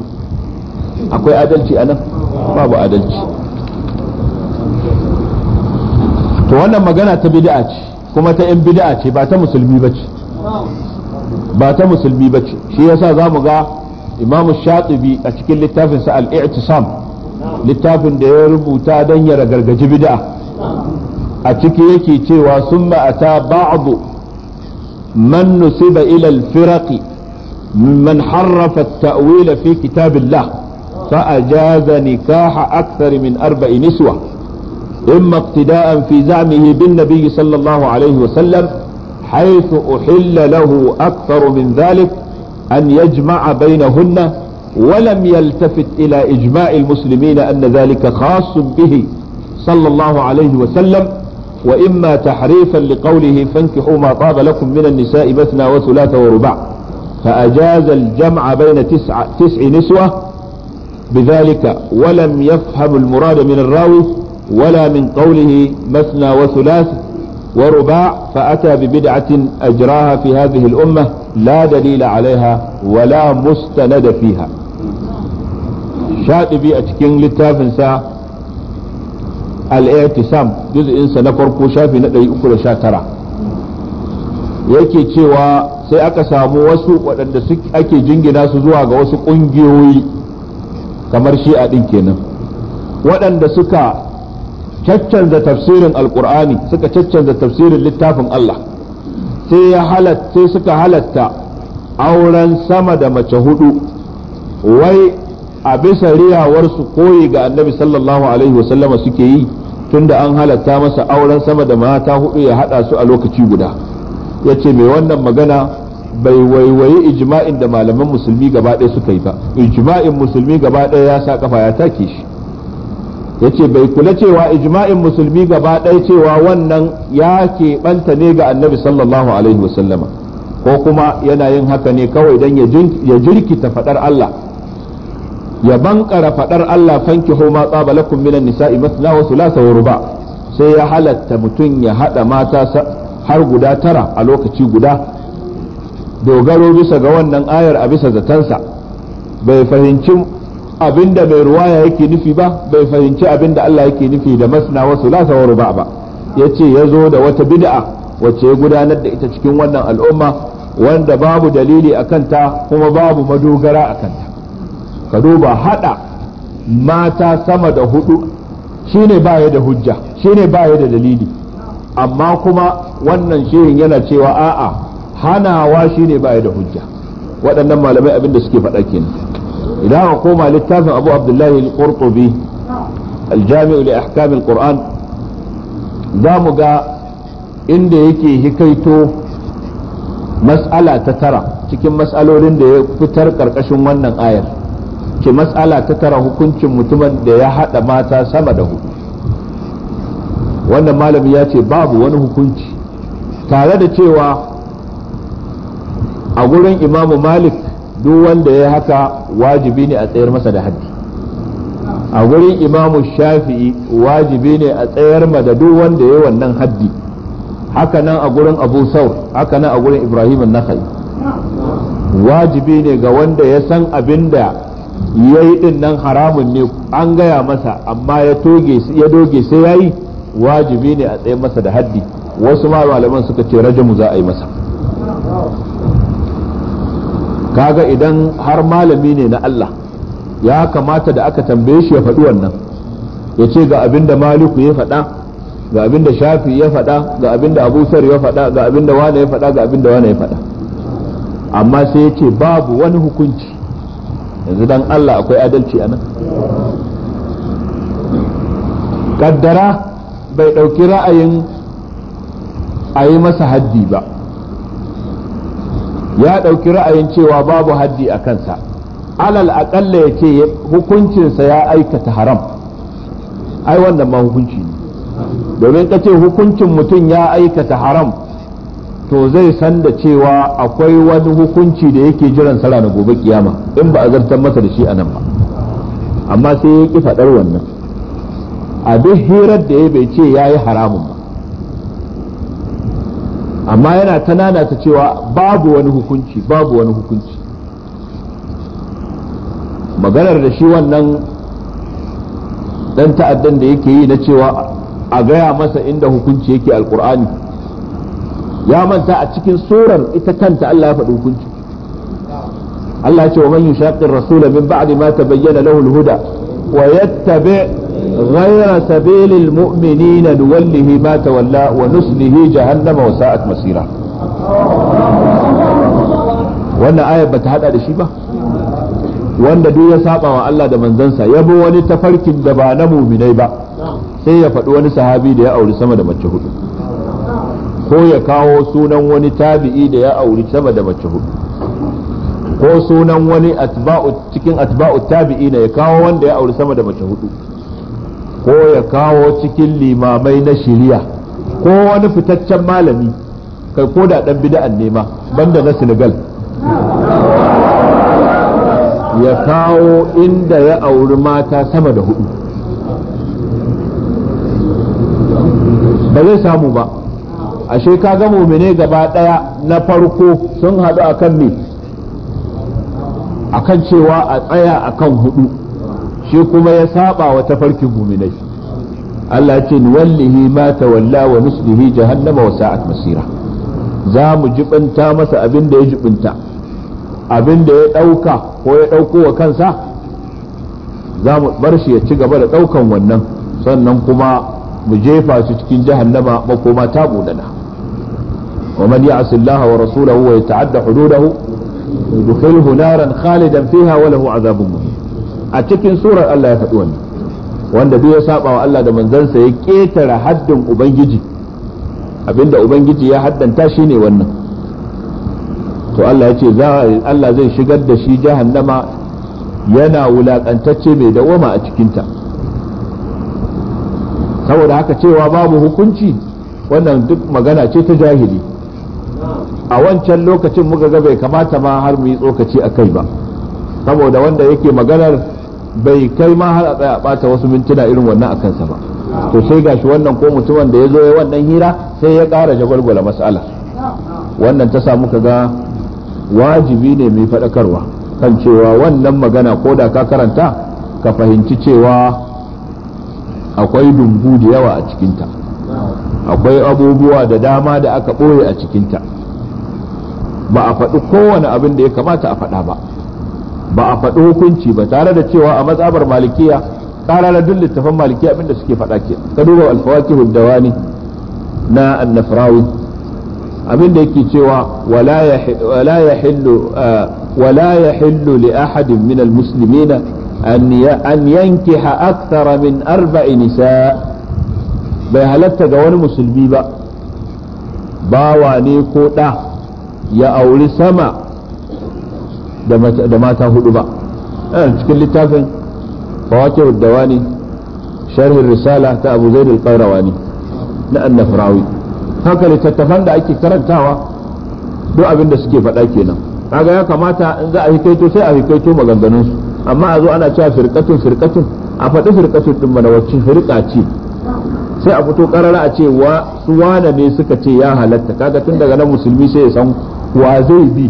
akwai adalci a nan babu adalci to wannan magana ta bid'a ce kuma ta yan bid'a ce ba ta musulmi bace ba ta musulmi bace shi yasa zamu ga imamu shatibi a cikin littafinsa al-i'tisam littafin da ya rubuta don ya ragargaji bid'a a ciki yake cewa summa ata ba'du man nusiba ila al-firaq ممن حرف التأويل في كتاب الله فأجاز نكاح أكثر من أربع نسوة إما اقتداء في زعمه بالنبي صلى الله عليه وسلم حيث أحل له أكثر من ذلك أن يجمع بينهن ولم يلتفت إلى إجماع المسلمين أن ذلك خاص به صلى الله عليه وسلم وإما تحريفا لقوله فانكحوا ما طاب لكم من النساء مثنى وثلاث ورباع فأجاز الجمع بين تسع, تسع نسوة بذلك ولم يفهم المراد من الراوي ولا من قوله مثنى وثلاث ورباع فأتى ببدعة أجراها في هذه الأمة لا دليل عليها ولا مستند فيها شاطبي أتكين للتافنسا الاعتصام جزء إنسا نفرقو شافي نقل أكل شاترا yake cewa sai aka samu wasu waɗanda ake jingina su zuwa ga wasu ƙungiyoyi kamar shi'a ɗin kenan waɗanda suka caccanza tafsirin alkur'ani suka caccanza tafsirin littafin Allah sai ya halatta sai suka halatta auren sama da mace hudu wai a bisa riyawarsu koyi ga annabi sallallahu alaihi wasallama suke yi tunda an halatta masa auren sama da mata hudu ya hada su a lokaci guda ya ce mai wannan magana bai waiwayi ijma'in da malaman musulmi gaba ɗaya suka yi ba ijma'in musulmi gaba ɗaya ya sa kafa ya take shi yace bai kula cewa ijma'in musulmi gaba ɗaya cewa wannan ya keɓanta ne ga annabi sallallahu alaihi wasallama ko kuma yana yin haka ne kawai don ya jirkita faɗar Allah ya bankara faɗar Allah fanki ma tsaba lakum minan nisa'i masna wa thulatha wa ruba sai ya halatta mutum ya haɗa mata har guda tara a lokaci guda dogaro bisa ga wannan ayar a bisa zatansa bai fahimci abinda mai ruwaya yake nufi ba bai fahimci abinda Allah yake nufi da masna wa sulasa wa ruba ba yace ya zo da wata bid'a wacce ya gudanar da ita cikin wannan al'umma wanda babu dalili a kanta kuma babu madogara a kanta ka duba hada mata sama da hudu shine baya da hujja shine baya da dalili amma kuma wannan shirin yana cewa a'a hanawa shine baya da hujja waɗannan malamai abinda suke faɗa kenan idan aka koma littafin abu abdullahi al-qurtubi al-jami'u li ahkam al-qur'an za mu ga inda yake hikaito mas'ala ta tara cikin mas'alolin da ya fitar karkashin wannan ayar ke mas'ala ta tara hukuncin mutumin da ya hada mata sama da hudu wannan malami ya ce babu wani hukunci tare da cewa a gurin imamu malik duk wanda ya haka wajibi ne a tsayar masa da haddi a gurin imamu shafi'i wajibi ne a tsayar ma da duk wanda ya wannan haddi haka nan a gurin abu saur haka nan a gurin ibrahim nakhai wajibi ne ga wanda ya san abin da ya yi din nan haramun ne an gaya masa amma ya doge sai ya yi wajibi ne a tsayar masa da haddi wasu ma malaman suka ce rajamu za a yi masa kaga idan har malami ne na Allah ya kamata da aka tambaye shi ya faɗi wannan ya ce ga abin da maliku ya faɗa ga abin da shafi ya faɗa ga abin da abu ya faɗa ga abin da wane ya faɗa ga abin da wane ya faɗa amma sai ya ce babu wani hukunci yanzu dan Allah akwai adalci a nan kaddara bai ɗauki ra'ayin a yi masa haddi ba ya ɗauki ra'ayin cewa babu haddi a kansa alal aƙalla ya ce hukuncinsa ya aikata haram ai wannan ma hukunci ne domin ka ce hukuncin mutum ya aikata haram to zai san da cewa akwai wani hukunci da yake jiran sara na gobe kiyama in ba a zartar masa da shi a nan ba amma sai ya ƙi faɗar wannan a duk hirar da ya bai ce ya yi haramun ba amma yana ta nanata cewa babu wani hukunci babu wani hukunci maganar da shi wannan dan ta'addan da yake yi na cewa a gaya masa inda hukunci yake alkur'ani ya manta a cikin surar ita kanta Allah ya faɗi hukunci Allah ya ce wa man yushaqir rasula min ba'di ma tabayyana lahu al-huda wa yattabi' ghayra sabilil mu'minina nuwallihi ma tawalla wa nuslihi jahannama wa sa'at masira wannan ayar bata hada da shi ba wanda duk ya saba wa Allah da manzansa ya bi wani tafarkin da ba na muminai ba sai ya faɗi wani sahabi da ya auri sama da mace hudu ko ya kawo sunan wani tabi'i da ya auri sama da mace hudu ko sunan wani atba'u cikin atba'u tabi'i ya kawo wanda ya auri sama da mace hudu ko ya kawo cikin limamai na shiriya ko wani fitaccen malami kai ko da dan bid'an nema banda na Senegal ya kawo inda ya auri mata sama da hudu ba zai samu ba ashe ka ga mumine gaba daya na farko sun haɗu akan me akan cewa a tsaya akan hudu shi kuma ya saba wa tafarkin muminai Allah ce wallahi ma tawalla wa nuslihi jahannama wa sa'at masira za mu jibinta masa abin da ya jibinta abin da ya ɗauka ko ya ɗauko wa kansa za mu bar shi ya ci gaba da ɗaukan wannan sannan kuma mu jefa su cikin jahannama makoma ta budana wa man ya'si Allah wa rasulahu wa yata'adda hududahu yudkhilhu naran khalidan fiha wa lahu azabun muhin a cikin surar Allah ya faɗi wannan wanda duk ya saba wa Allah da manzansa ya ketare haddin ubangiji abinda ubangiji ya haddanta shine wannan to Allah ya ce Allah zai shigar da shi jahannama yana wulakantacce mai dawama a cikinta saboda haka cewa babu hukunci wannan duk magana ce ta jahili a wancan lokacin muka ga bai kamata ma har mu yi tsokaci a kai ba saboda wanda yake maganar bai kai ma har a tsaya bata wasu mintuna irin wannan a kansa ba to sai gashi wannan ko mutumin da ya zo ya wannan hira sai ya ƙara jagwalgwala mas'ala wannan ta samu ka ga wajibi ne mai faɗakarwa kan cewa wannan magana ko da ka karanta ka fahimci cewa akwai dumbu da yawa a cikinta akwai abubuwa da dama da aka ɓoye a cikinta ba a faɗi kowane abin da ya kamata a faɗa ba ba a faɗi hukunci ba tare da cewa a matsabar malikiya ƙara duk littafan malikiya abin da suke faɗa ke ka duba alfawaki dawani na annafrawi abin da yake cewa wala yahillu wala yahillu li ahadin min almuslimina an yankiha akthara min arba'i nisa bai halatta ga wani musulmi ba bawa ne ko ɗa ya auri sama da mata hudu ba cikin littafin fawakir dawani sharhin risala ta abu zaid al-qayrawani na annafrawi haka littattafan da ake karantawa duk abin da suke faɗa kenan kaga ya kamata in za a hikaito sai a hikaito maganganun su amma a zo ana cewa firqatun firqatun a faɗi firqatun din mana wacce firqa ce sai a fito karara a ce wa su wane ne suka ce ya halatta kaga tun daga nan musulmi sai ya san wa zai bi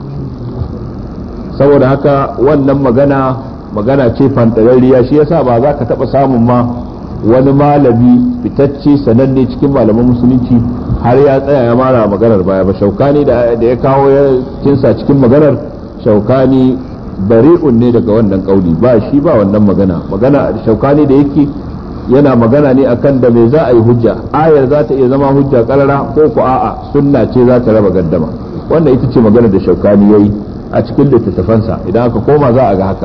saboda haka wannan magana magana ce fantararriya shi yasa ba za ka taɓa samun ma wani malami fitacce sananne cikin malaman musulunci har ya tsaya ya mara maganar baya ba shaukani da ya kawo ya cinsa cikin maganar shaukani bari'un ne daga wannan kauli ba shi ba wannan magana magana shaukani da yake yana magana ne akan da me za a yi hujja ayar za ta iya zama hujja karara ko ku a'a sunna ce za ta raba gaddama wannan ita ce magana da shaukani yayi a cikin littattafansa idan aka koma za a ga haka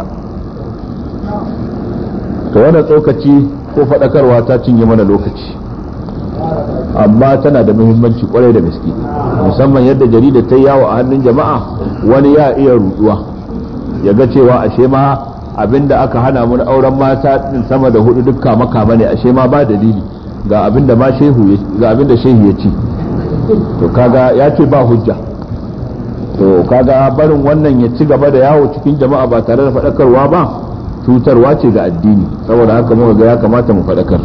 to wannan tsokaci ko faɗakarwa ta cinye mana lokaci amma tana da muhimmanci kwarai da gaske musamman yadda jarida ta yawo a hannun jama'a wani ya iya ruduwa ya ga cewa ashe ma abinda aka hana mun auren mata din sama da hudu dukka makama ne ashe ma ba dalili ga abinda ma shehu ga abinda shehu ya ce to kaga ya ce ba hujja to kaga barin wannan ya ci gaba da yawo cikin jama'a ba tare da faɗakarwa ba cutarwa ce ga addini saboda haka muka ga ya kamata mu faɗakar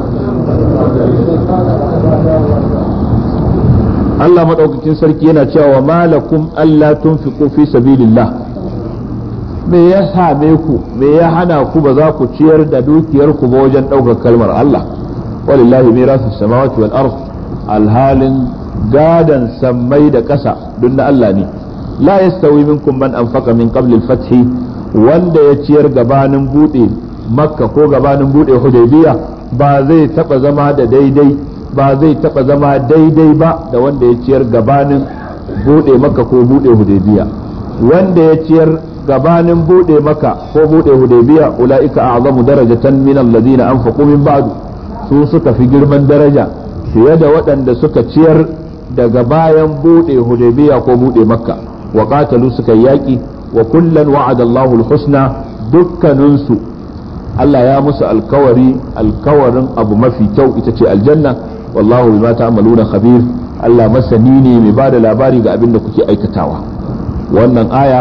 Allah maɗaukakin sarki yana cewa malakum Allah tunfiqu fi sabilillah me ya same ku me ya hana ku ba za ku ciyar da dukiyar ku ba wajen ɗaukar kalmar Allah walillahi mirasu samawati wal ard alhalin gadan sammai da ƙasa duk na Allah ne la yastawi minkum man anfaqa min qabl al-fath wanda ya ciyar gabanin bude makka ko gabanin bude hudaybiya ba zai taba zama da daidai ba zai taba zama daidai ba da wanda ya ciyar gabanin bude makka ko bude hudaybiya wanda ya ciyar gabanin bude makka ko bude hudaybiya ulaika a'zamu darajatan min alladhina anfaqu min ba'du su suka fi girman daraja fiye da waɗanda suka ciyar daga bayan bude hudaybiya ko bude makka wa qatalu suka yaki wa kullan wa'ada Allahu al-husna dukkaninsu Allah ya musu alkawari alkawarin abu mafi kyau ita ce aljanna wallahu bima ta'maluna khabir Allah masani ne mai bada labari ga abin da kuke aikatawa wannan aya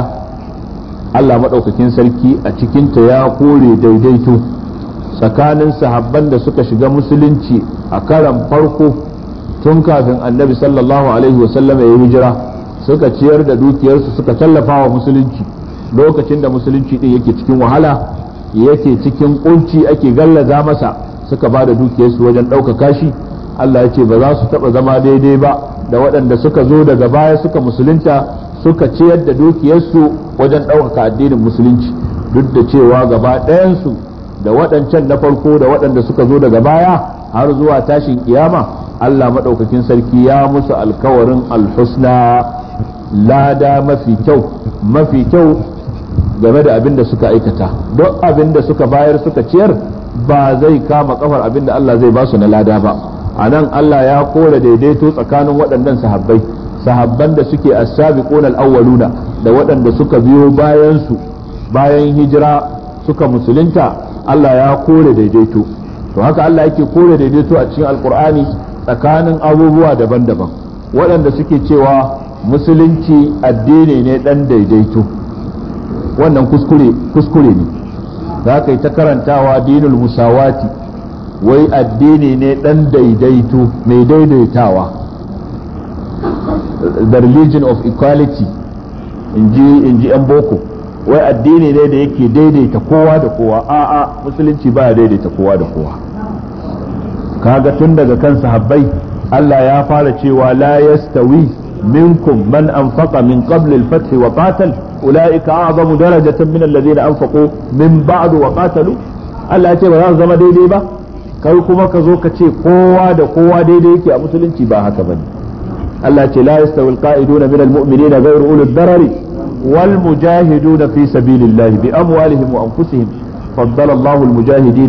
Allah madaukakin sarki a cikinta ya kore daidaito tsakanin sahabban da suka shiga musulunci a karan farko tun kafin annabi sallallahu alaihi wasallam ya hijira suka ciyar da dukiyarsu suka tallafa wa musulunci lokacin da musulunci din yake cikin wahala yake cikin kunci ake gallaza masa suka ba da dukiyarsu wajen ɗaukaka shi Allah ya ce ba za su taɓa zama daidai ba da waɗanda suka zo daga baya suka musulunta suka ciyar da dukiyarsu wajen ɗaukaka addinin musulunci duk da cewa gaba ɗayansu da waɗancan na farko da waɗanda suka zo daga baya har zuwa tashin kiyama Allah maɗaukakin sarki ya musu alkawarin alhusna lada mafi kyau mafi kyau game da abin da suka aikata duk abin da suka bayar suka ciyar ba zai kama kafar abin da Allah zai ba su na lada ba a nan Allah ya kore daidaito tsakanin waɗannan sahabbai sahabban da suke as-sabiqun al-awwaluna da waɗanda suka biyo bayan su bayan hijira suka musulunta Allah ya kore daidaito to haka Allah yake kore daidaito a cikin alkur'ani tsakanin abubuwa daban-daban waɗanda suke cewa musulunci addini ne ɗan daidaito wannan kuskure kuskure ne za ka yi ta karantawa dinul musawati wai addini ne ɗan daidaito mai daidaitawa the religion of equality in ji 'yan boko wai addini ne da yake daidaita kowa da kowa a'a musulunci baya daidaita kowa da kowa kaga tun daga kan sahabbai Allah ya fara cewa la yastawi minkum man anfaqa min qabl al-fath wa qatal ulaika a'zamu darajatan min alladhina anfaqu min ba'd wa qatalu Allah ya ce ba za su zama daidai ba kai kuma ka zo ka ce kowa da kowa daidai yake a musulunci ba haka bane Allah ya ce la yastawi al-qa'iduna min al-mu'minina ghayru ulul darari والمجاهدون في سبيل الله بأموالهم وأنفسهم فضل الله المجاهدين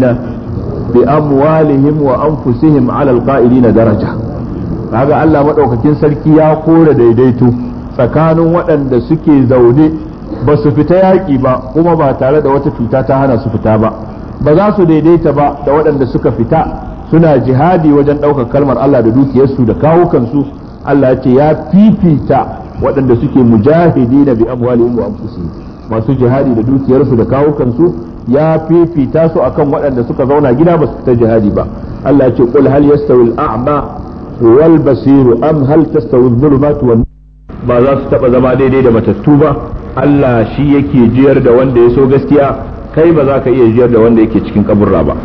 بأموالهم وأنفسهم على القائلين درجة هذا الله مدوكاكين سلكي يا قول ديديتو tsakanin waɗanda suke zaune ba su fita yaƙi ba kuma ba tare da wata cuta ta hana su fita ba ba za su daidaita ba da waɗanda suka fita suna jihadi wajen ɗaukar kalmar Allah da dukiyarsu da kawukansu Allah ya ce ya fifita waɗanda suke mujahidi na bi amwalihim wa anfusihim masu jihadi da dukiyarsu da kawukansu ya fifita su akan waɗanda suka zauna gida ba su fita jihadi ba Allah ya ce qul hal yastawi al-a'ma wal basiru am hal tastawi adh-dhulumatu wan ba za su taba zama daidai da matattu ba Allah shi yake jiyar da wanda ya so gaskiya kai ba za ka iya jiyar da wanda yake cikin kaburra ba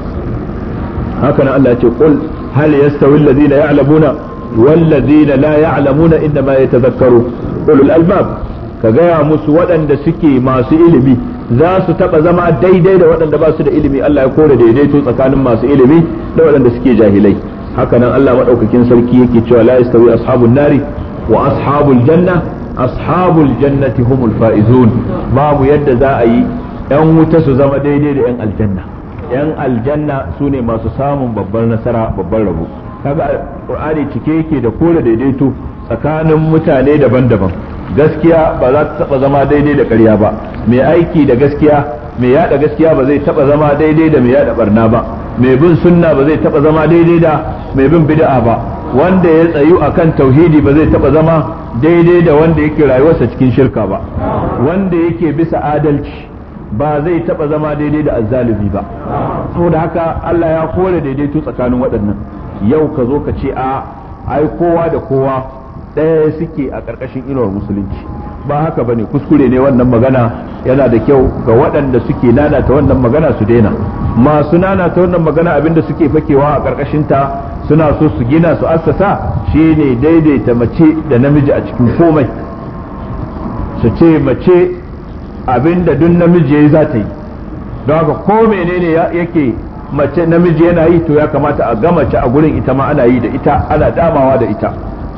haka nan Allah ya ce qul hal yastawi alladhina ya'lamuna والذين لا يعلمون إنما يتذكروا أولو الألباب كغايا musu waɗanda suke masu ilimi za su taɓa zama daidai da waɗanda ba su da ilimi Allah ya kore daidaito tsakanin masu ilimi da waɗanda suke jahilai hakanan Allah maɗaukakin sarki yake cewa la yastawi ashabun nari wa ashabul janna ashabul jannati humul faizun babu yadda za a yi yan wuta su zama daidai da yan aljanna yan aljanna su ne masu samun babbar nasara babbar rabo kaga qur'ani cike yake da kore daidaito tsakanin mutane daban-daban gaskiya ba za ta taba zama daidai da ƙarya ba mai aiki da gaskiya mai yada gaskiya ba zai taba zama daidai da mai yada barna ba mai bin sunna ba zai taba zama daidai da mai bin bid'a ba wanda ya tsayu akan tauhidi ba zai taba zama daidai da wanda yake rayuwarsa cikin shirka ba wanda yake bisa adalci ba zai taba zama daidai da azzalumi ba saboda haka Allah ya kore daidaito tsakanin waɗannan yau ka zo ka ce a ai kowa da kowa ɗaya suke a ƙarƙashin inuwar musulunci ba haka bane kuskure ne wannan magana yana da kyau ga waɗanda suke nanata wannan magana su daina masu nanata wannan magana abinda suke fakewa a ƙarƙashinta suna so su gina su assasa shine daidaita mace da namiji a cikin komai su ce mace abinda duk namiji yayi za ta yi don haka ko menene yake mace namiji yana yi to ya kamata a ga mace a gurin ita ma ana yi da ita ana damawa da ita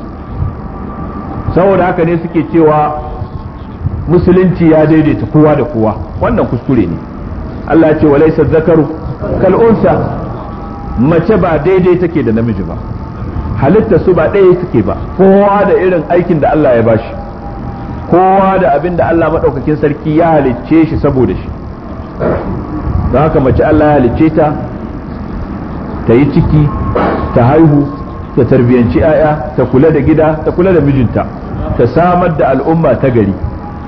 saboda haka ne suke cewa musulunci ya daidaita kowa da kowa wannan kuskure ne Allah ya ce wa laysa zakaru kal unsa mace ba daidai take da namiji ba halitta su ba ɗaya take ba kowa da irin aikin da Allah ya bashi kowa da abin da Allah maɗaukakin sarki ya halicce shi saboda shi don haka mace Allah ya halicce ta ta yi ciki ta haihu ta tarbiyyanci 'ya'ya ta kula da gida ta kula da mijinta ta samar da al'umma ta gari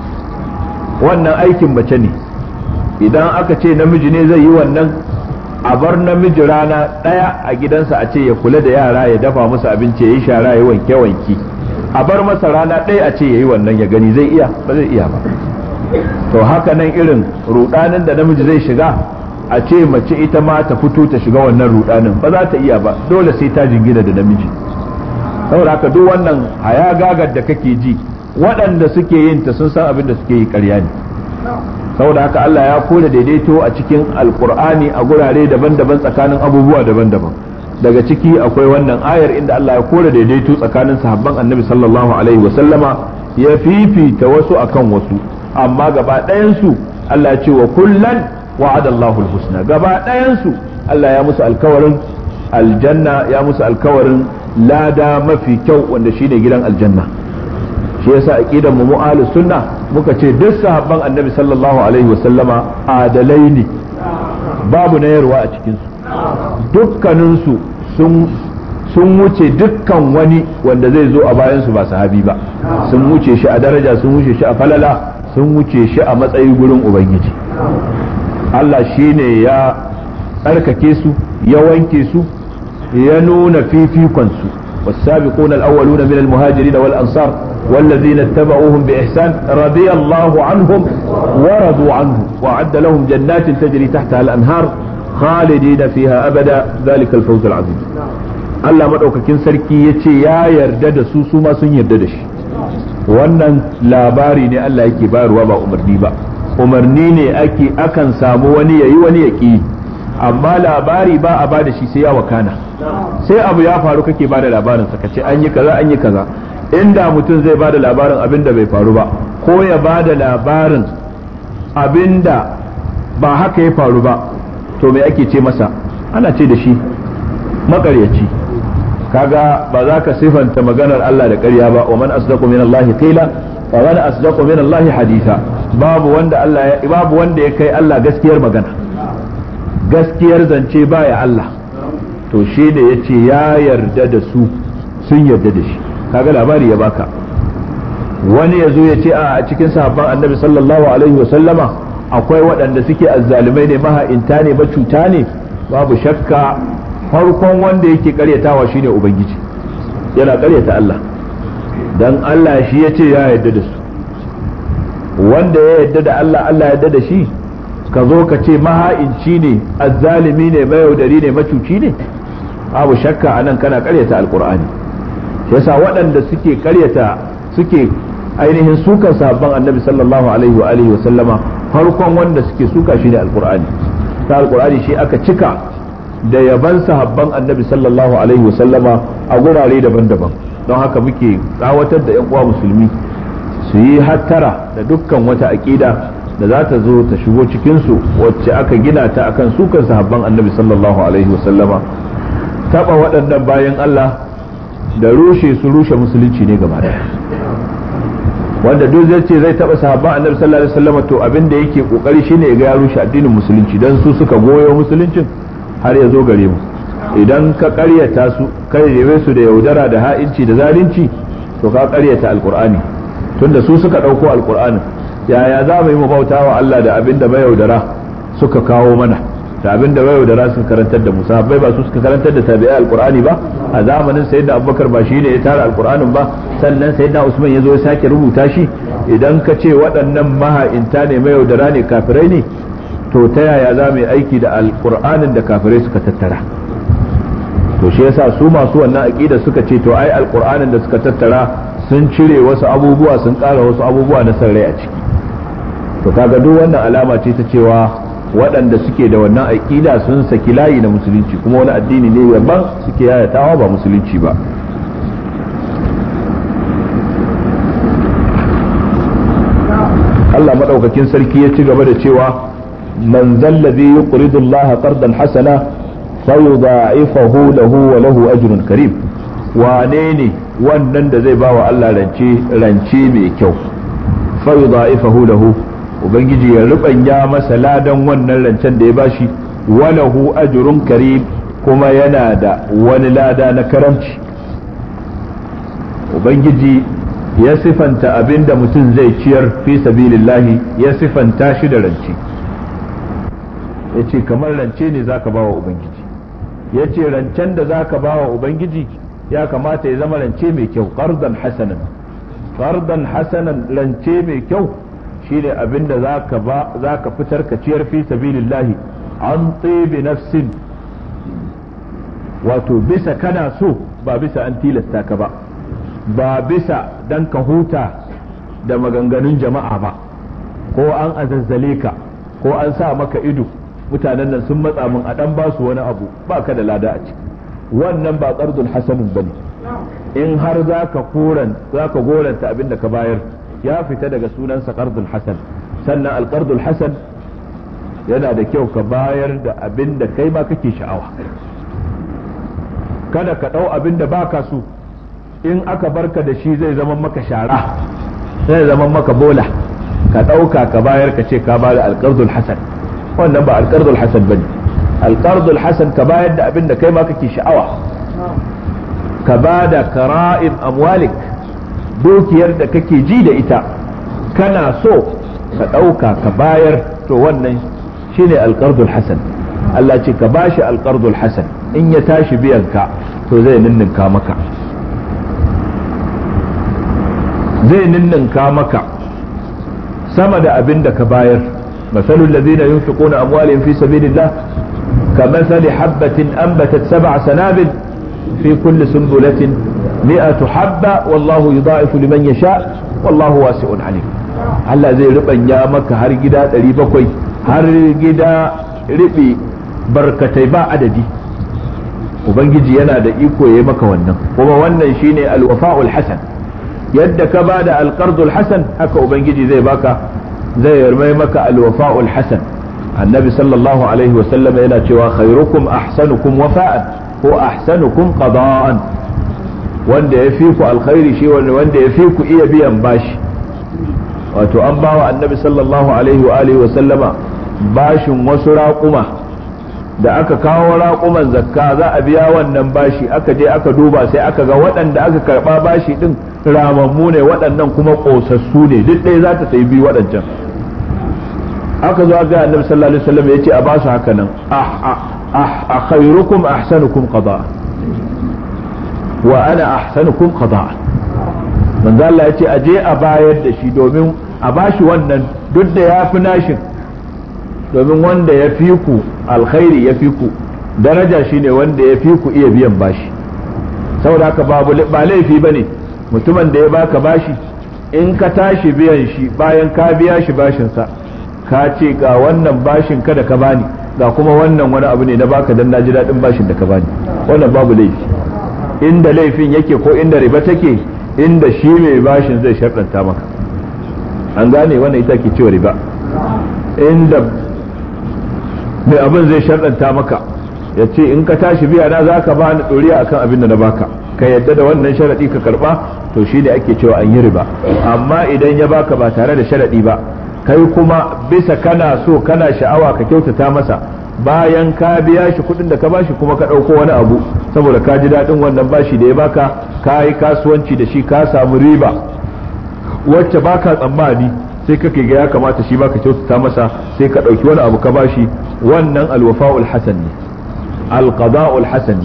wannan aikin mace ne idan aka ce namiji ne zai yi wannan a bar namiji rana ɗaya a gidansa a ce ya kula da yara ya dafa musu abinci ya yi shara ya wanke wanki a bar masa rana ɗaya a ce ya yi wannan ya gani zai iya ba zai iya ba to haka nan irin rudanin da namiji zai shiga a ce mace ita ma ta fito ta shiga wannan rudanin ba za ta iya ba dole sai ta jingina da namiji saboda haka duk wannan haya gagar da kake ji waɗanda suke yin ta sun san abin da suke yi ƙarya ne saboda haka Allah ya kore daidaito a cikin alkur'ani a gurare daban-daban tsakanin abubuwa daban-daban daga ciki akwai wannan ayar inda Allah ya kore daidaito tsakanin sahabban annabi sallallahu alaihi wa sallama ya fifita wasu akan wasu amma gaba ɗayansu Allah ya ce wa kullan wa'ada Allahu husna gaba ɗayansu Allah ya musu alkawarin aljanna ya musu alkawarin lada mafi kyau wanda shine gidan aljanna shi yasa aqidan mu mu'alu sunna muka ce duk sahabban annabi sallallahu alaihi wasallama adalai ne babu nayarwa a cikin su dukkanin su sun sun wuce dukkan wani wanda zai zo a bayan su ba sahabi ba sun wuce shi a daraja sun wuce shi a falala sun wuce shi a matsayi gurin ubangiji Allah shine ya tsarkake su ya wanke su ya nuna fifikon su والسابقون الأولون من المهاجرين والأنصار والذين اتبعوهم بإحسان رضي الله عنهم ورضوا عنه وأعد لهم جنات تجري تحتها الأنهار خالدين فيها أبدا ذلك الفوز العظيم Allah maɗaukakin sarki ya ce ya yarda da su su ma sun yarda da shi wannan labari ne Allah yake bayarwa ba umarni ba umarni ne ake akan samu wani yayi wani ya ƙi amma labari ba a ba da shi sai ya wakana sai abu ya faru kake ba da labarin ka ce an yi kaza an yi kaza inda mutum zai ba da labarin abin da bai faru ba ko ya ba da labarin abin da ba haka ya faru ba to me ake ce masa ana ce da shi makaryaci kaga ba za ka sifanta maganar Allah da ƙarya ba wa man asdaqu min Allah qila wa man asdaqu min Allah haditha babu wanda Allah ya babu wanda ya kai Allah gaskiyar magana gaskiyar zance baya Allah to shi da yace ya yarda da su sun yarda da shi kaga labari ya baka wani ya zo ya ce a cikin sahabban annabi sallallahu alaihi wasallama akwai waɗanda suke azzalumai ne maha'inta ne macuta ne babu shakka farkon wanda yake karyatawa shine ubangiji yana karyata Allah dan Allah shi ya ce ya yarda da su wanda ya yarda da Allah Allah ya yarda da shi ka zo ka ce maha'inci ne azzalimi ne mayaudari ne macuci ne babu shakka anan kana karyata alqur'ani yasa waɗanda suke karyata suke ainihin sukan sahabban annabi sallallahu alaihi wa alihi wa sallama farkon wanda suke suka shi ne alqur'ani ta alqur'ani shi aka cika da yaban sahabban annabi sallallahu alaihi wa sallama a gurare daban-daban don haka muke tsawatar da yan uwa musulmi su yi hattara da dukkan wata aqida da za ta zo ta shigo cikin su wacce aka gina ta akan sukan sahabban annabi sallallahu alaihi wa sallama taba waɗannan bayan Allah da rushe su rushe musulunci ne gaba daya wanda duk zai ce zai taba sahabban annabi sallallahu alaihi wasallam to abin da yake kokari shine ga ya rushe addinin musulunci dan su suka goyo musuluncin har ya zo gare mu idan ka karyata su kai yabe su da yaudara da ha'inci da zalunci to ka karyata alqur'ani tunda su suka dauko alqur'anin yaya za mu yi mu bauta wa Allah da abin da yaudara suka kawo mana da abin da yaudara suka karantar da mu sahabbai ba su suka karantar da tabi'ai alqur'ani ba a zamanin sayyidina abubakar ba shine ya tara alqur'anin ba sannan sayyidina usman ya zo ya sake rubuta shi idan ka ce waɗannan maha'inta ne mai yaudara ne kafirai ne to ta yaya za mu yi aiki da alqur'anin da kafirai suka tattara to shi yasa su masu wannan aqida suka ce to ai alqur'anin da suka tattara sun cire wasu abubuwa sun ƙara wasu abubuwa na san rai a ciki to kaga duk wannan alama ce ta cewa waɗanda suke da wannan aƙida sun saki layi na musulunci kuma wani addini ne daban suke yayatawa ba musulunci ba Allah maɗaukakin sarki ya ci gaba da cewa man zallabi yuqridu Allah qardan hasana fayudha'ifahu lahu wa lahu ajrun karim wane ne wannan da zai ba wa Allah rance rance mai kyau fayudha'ifahu lahu ubangiji ya rubanya masa ladan wannan rancen da ya bashi walahu ajrun karim kuma yana da wani lada na karamci ubangiji ya sifanta abin da mutum zai ciyar fi sabilillahi ya sifanta shi da rance ya ce kamar rance ne zaka ba wa ubangiji ya ce rancen da zaka ba wa ubangiji ya kamata ya zama rance mai kyau qardan hasanan qardan hasanan rance mai kyau shine abinda zaka ba zaka fitar ka ciyar fi sabilillahi an tibi nafsin wato bisa kana so ba bisa an tilasta ka ba ba bisa dan ka huta da maganganun jama'a ba ko an azazzale ka ko an sa maka ido mutanen nan sun matsa min a dan basu wani abu ba ka da lada a ciki wannan ba qardul hasanun bane in har zaka koran zaka goranta abinda ka bayar ya fita daga sunansa qardul hasan sannan alqardul hasan yana da kyau ka bayar da abin da kai ma kake sha'awa kada ka ɗau abin da baka so in aka barka da shi zai zama maka shara zai zama maka bola ka ɗauka ka bayar ka ce ka ba da alqardul hasan wannan ba alqardul hasan bane alqardul hasan ka bayar da abin da kai ma kake sha'awa ka ba da kara'im amwalik dukiyar da kake ji da ita kana so ka ɗauka ka bayar to wannan shine alƙardul hasan Allah ce ka bashi alƙardul hasan in ya tashi biyan ka to zai ninninka maka zai ninninka maka sama da abin da ka bayar مثل الذين ينفقون أموالهم في سبيل الله كمثل حبة أنبتت سبع سنابل في كل سنبلة مئة حبة والله يضاعف لمن يشاء والله واسع عليم Allah zai rubanya maka har gida ɗari bakwai har gida riɓe barkatai ba adadi Ubangiji yana da iko ya maka wannan kuma wannan shine alwafa'ul hasan yadda ka ba da alqardul hasan haka Ubangiji zai baka zai yarmai maka alwafa'ul hasan annabi sallallahu alaihi wasallam yana cewa khairukum ahsanukum wafa'an ko ahsanukum qada'an wanda ya fi ku alkhairi shi wanda ya fi ku iya biyan bashi wato an bawa annabi sallallahu alaihi wa alihi wa sallama bashin wasu raƙuma da aka kawo raƙuman zakka za a biya wannan bashi aka je aka duba sai aka ga waɗanda aka karɓa bashi ɗin ramammu ne waɗannan kuma ƙosassu ne duk ɗaya za ta sayi biyu waɗancan aka zo ga annabi sallallahu alaihi wasallam ya ce a basu haka nan a khairukum ahsanukum qada'a wa ana ahsanukum qada'a manzo Allah ya ce a je a bayar da shi domin a bashi wannan duk da ya fi nashin domin wanda ya fi ku alkhairi ya fi ku daraja shine wanda ya fi ku iya biyan bashi saboda haka babu ba laifi bane mutumin da ya baka bashi in ka tashi biyan shi bayan ka biya shi bashin sa ka ce ga wannan bashin kada ka bani ga kuma wannan wani abu ne na baka dan naji daɗin bashin da ka bani wannan babu laifi inda laifin yake ko inda riba take inda shi mai bashin zai sharɗanta maka an gane wannan ita ke cewa riba inda mai abin zai sharɗanta maka ya ce in ka tashi biya na za ka bani ɗoriya akan abin da na baka ka yadda da wannan sharaɗi ka karɓa to shi ne ake cewa an yi riba amma idan ya baka ba tare da sharaɗi ba kai kuma bisa kana so kana sha'awa ka kyautata masa bayan ka biya shi kuɗin da ka bashi kuma ka ɗauko wani abu saboda ka ji daɗin wannan bashi da ya baka ka yi kasuwanci da shi ka samu riba wacce baka tsammani sai kake ga ya kamata shi baka kyautata masa sai ka ɗauki wani abu ka bashi wannan alwafa'ul hasan ne alqada'ul hasan ne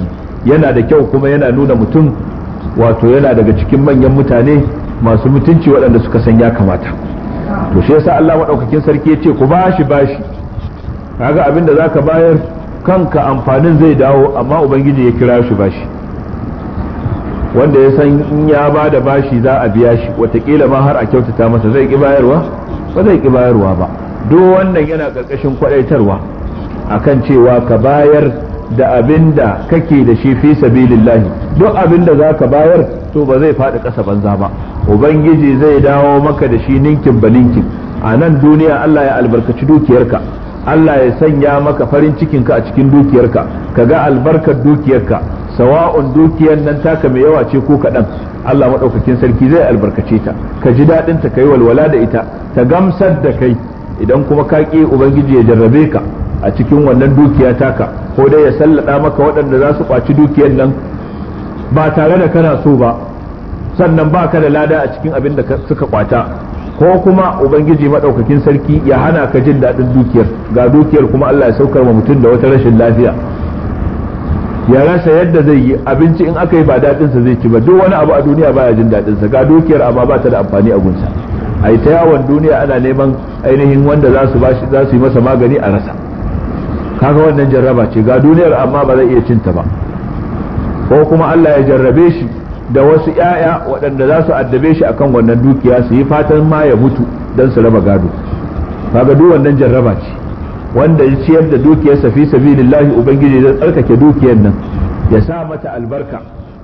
yana da kyau kuma yana nuna mutum wato yana daga cikin manyan mutane masu mutunci waɗanda suka san ya kamata to shi yasa Allah maɗaukakin sarki ya ce ku bashi bashi kaga abin da zaka bayar kanka amfanin zai dawo amma ubangiji ya kira shi bashi wanda ya san in ya ba da bashi za a biya shi watakila ma har a kyautata masa zai ki bayarwa ba zai ki bayarwa ba duk wannan yana ƙarƙashin kwaɗaitarwa akan cewa ka bayar da abin da kake da shi fi sabilillahi duk abin da za ka bayar to ba zai faɗi ƙasa banza ba ubangiji zai dawo maka da shi ninkin ba ninkin a nan duniya Allah ya albarkaci dukiyarka Allah ya sanya maka farin cikinka a cikin dukiyarka ka ga albarkar dukiyarka sawa'un dukiyar nan taka mai yawa ce ko kaɗan Allah maɗaukakin sarki zai albarkace ta ka ji daɗin ta kai walwala da ita ta gamsar da kai idan kuma ka ƙi ubangiji ya jarrabe ka a cikin wannan dukiya taka ko dai ya sallada maka waɗanda za su ƙwaci dukiyar nan ba tare da kana so ba sannan ba ka da lada a cikin abin da suka kwata ko kuma ubangiji maɗaukakin sarki ya hana ka jin daɗin dukiyar ga dukiyar kuma Allah ya saukar wa mutum da wata rashin lafiya ya rasa yadda zai yi abinci in aka yi ba daɗinsa zai ci ba duk wani abu a duniya baya jin daɗinsa ga dukiyar amma ba ta da amfani a gunsa a yi ta yawon duniya ana neman ainihin wanda za su za su yi masa magani a rasa kaga wannan jarraba ce ga duniyar amma ba zai iya cinta ba ko kuma Allah ya jarrabe shi da wasu ‘ya'ya waɗanda za su addabe shi akan wannan dukiya su yi fatan ma ya mutu don su raba gado kaga duk wannan jarraba ce wanda ya ciyar da dukiyarsa fi sabilillahi ubangiji zai tsarkake dukiyar nan ya sa mata albarka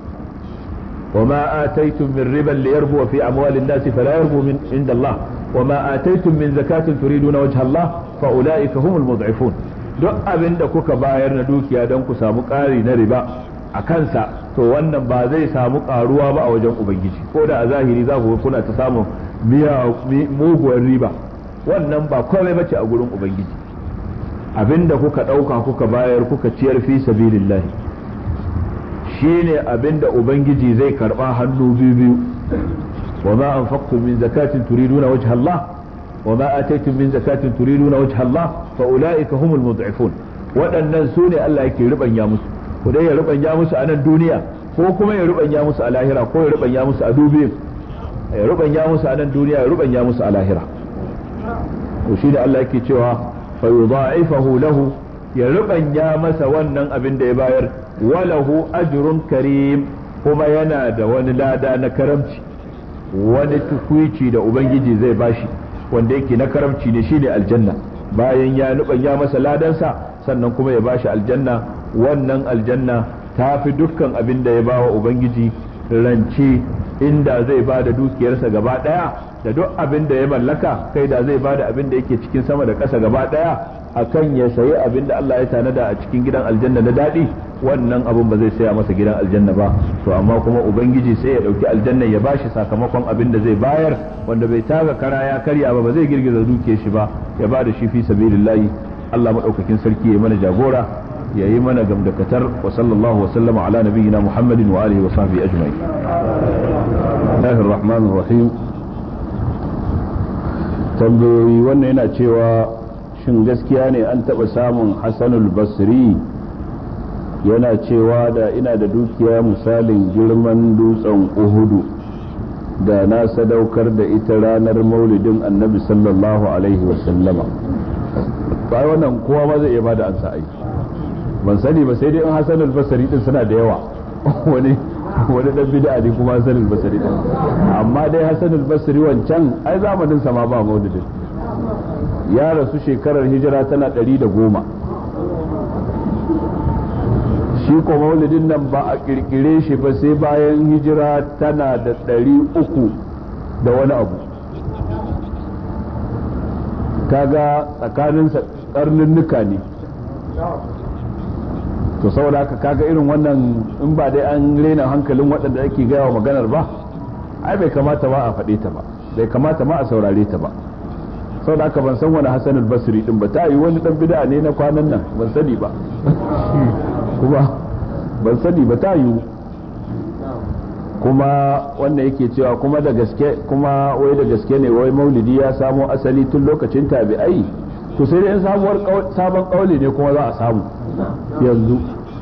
وما آتيتم من ربا ليربو في أموال الناس فلا يربو من عند الله وما آتيتم من زكاة تريدون وجه الله فأولئك هم المضعفون duk abin da kuka bayar na dukiya don ku samu ƙari na riba a kansa to wannan ba zai samu ƙaruwa ba a wajen ubangiji ko da a zahiri za ku kuna ta samun muguwar riba wannan ba komai bace a gurin ubangiji abin da kuka ɗauka kuka bayar kuka ciyar fi sabilillahi shine abin da ubangiji zai karɓa hannu biyu biyu wa ma anfaqtum min zakatin turiduna wajha Allah وما آتيتم من زكاة تريدون وجه الله فأولئك هم المضعفون waɗannan su ne Allah yake rubanya musu ko dai ya rubanya musu a nan duniya ko kuma ya rubanya musu a lahira ko ya rubanya musu a dubi ya rubanya musu a nan duniya ya rubanya musu a lahira to shi da Allah yake cewa fa yudha'ifahu lahu ya rubanya masa wannan abin da ya bayar walahu ajrun karim kuma yana da wani lada na karamci wani tukuici da ubangiji zai bashi wanda yake na karamci ne shine aljanna bayan ya ya masa ladansa sannan kuma ya bashi aljanna wannan aljanna ta fi dukkan abin da ya bawa ubangiji rance inda zai ba da dukiyarsa gaba daya da duk abin da ya mallaka kai da zai ba da abin da yake cikin sama da ƙasa gaba daya akan ya sayi abin da Allah ya tanada a cikin gidan aljanna na daɗi wannan abin ba zai saya masa gidan aljanna ba to amma kuma ubangiji sai ya ɗauki aljanna ya bashi sakamakon abin da zai bayar wanda bai taga kara ya karya ba ba zai girgiza duke shi ba ya ba da shi fi sabilillahi Allah madaukakin sarki ya mana jagora ya yi mana gamdakatar wa sallallahu wa sallama ala nabiyyina muhammadin wa alihi wa sahbihi ajma'in Allahir Rahmanir Rahim tambayoyi wannan yana cewa shin gaskiya ne an taɓa samun Hassanul Basri yana cewa da ina da dukiya misalin girman dutsen Uhudu da na sadaukar da ita ranar maulidin annabi sallallahu alaihi wasallama ba wannan kowa ma zai iya bada ansa ai ban sani ba sai dai in Hassan al-Basri din suna da yawa wani wani dan bid'a ne kuma Hassan al-Basri din amma dai Hassan al-Basri wancan ai zamanin sa ma ba maulidin ya rasu shekarar hijira tana ɗari da goma shi ko maulidin nan ba a kirkire shi ba sai bayan hijira tana da ɗari uku da wani abu kaga tsakaninsa karnunnuka ne to saboda haka kaga irin wannan in ba dai an rena hankalin waɗanda ake gaya wa maganar ba ai bai kamata ba a faɗe ta ba bai kamata ma a saurare ta ba saboda haka ban san wani hasanul basri din ba ta yi wani dan bid'a ne na kwanan nan ban sani ba kuma ban sani ba ta yi kuma wannan yake cewa kuma da gaske kuma wai da gaske ne wai maulidi ya samo asali tun lokacin tabi'ai to sai dai sabuwar sabon kauli ne kuma za a samu yanzu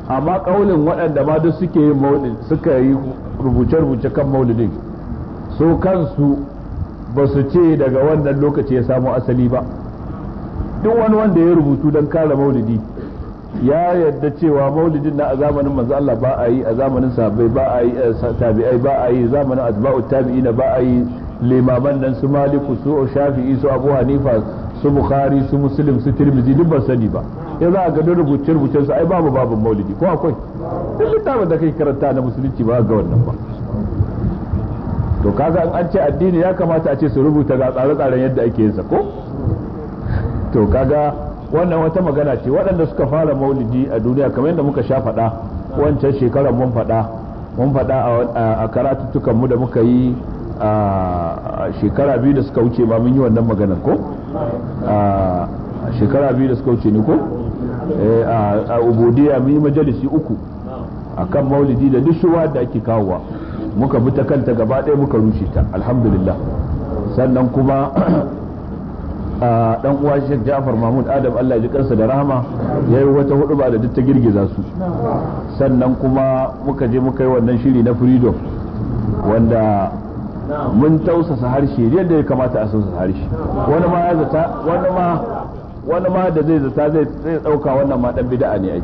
amma kaulin waɗanda ma duk suke yin maulid suka yi rubuce-rubuce kan maulidin su kansu ba su ce daga wannan lokaci ya samu asali ba duk wani wanda ya rubutu don kare maulidi ya yadda cewa maulidin na a zamanin manzo Allah ba a yi a zamanin sahabbai ba a yi tabi'ai ba a yi zamanin atba'u tabi'ina ba a yi limaman nan su maliku su shafi'i su abu hanifa su bukhari su muslim su tirmidhi duk ban sani ba ya za a ga rubuce rubucen su ai babu babin maulidi ko akwai duk littafin da kai karanta na musulunci ba ga wannan ba to kaga an ce addini ya kamata a ce su rubuta ga tsare-tsaren yadda ake yin sa ko to kaga wannan wata magana ce waɗanda suka fara maulidi a duniya kamar yadda muka sha faɗa wancan shekarar mun faɗa mun faɗa a karatuttukan mu da muka yi a shekara biyu da suka wuce ba mun yi wannan maganar ko a shekara biyu da suka wuce ne ko a ubudiya mun yi majalisi uku akan maulidi da duk shuwa da ake kawowa muka bi ta kanta gaba ɗaya muka rushe ta alhamdulillah sannan kuma dan uwa Sheikh Ja'far Mahmud Adam Allah ji kansa da rahama yayi wata hudu ba da duk ta girgiza su sannan kuma muka je muka yi wannan shiri na freedom wanda mun tausasa harshe yadda ya kamata a tausasa harshe wani ma ya zata wani ma wani ma da zai zata zai zai dauka wannan ma dan bid'a ne ai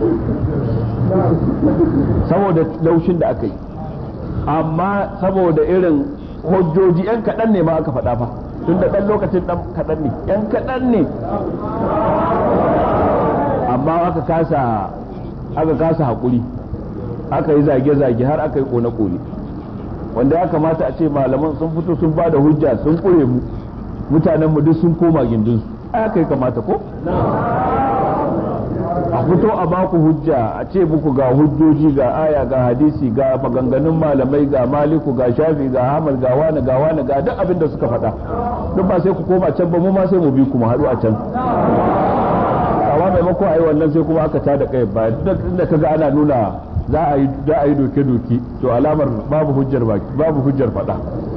saboda laushin da aka yi amma saboda irin hujjoji yan kaɗan ne ma aka faɗa fa tun da ɗan lokacin ɗan kaɗan ne yan kaɗan ne amma aka kasa aka kasa haƙuri aka yi zage-zage har aka yi ƙone-ƙone wanda ya kamata a ce malaman sun fito sun ba da hujja sun ƙure mu mutanen mu duk sun koma gindinsu aka yi kamata ko a fito a baku hujja a ce muku ga hujjoji ga aya ga hadisi ga maganganun malamai ga maliku ga shafi ga hamal ga wani ga wani ga duk abin da suka faɗa duk ba sai ku koma can ba mu ma sai mu bi kuma haɗu a can amma maimako a yi wannan sai kuma aka tada kai ba duk da kaga ana nuna za a yi za a yi doke doke to alamar babu hujjar baki babu hujjar faɗa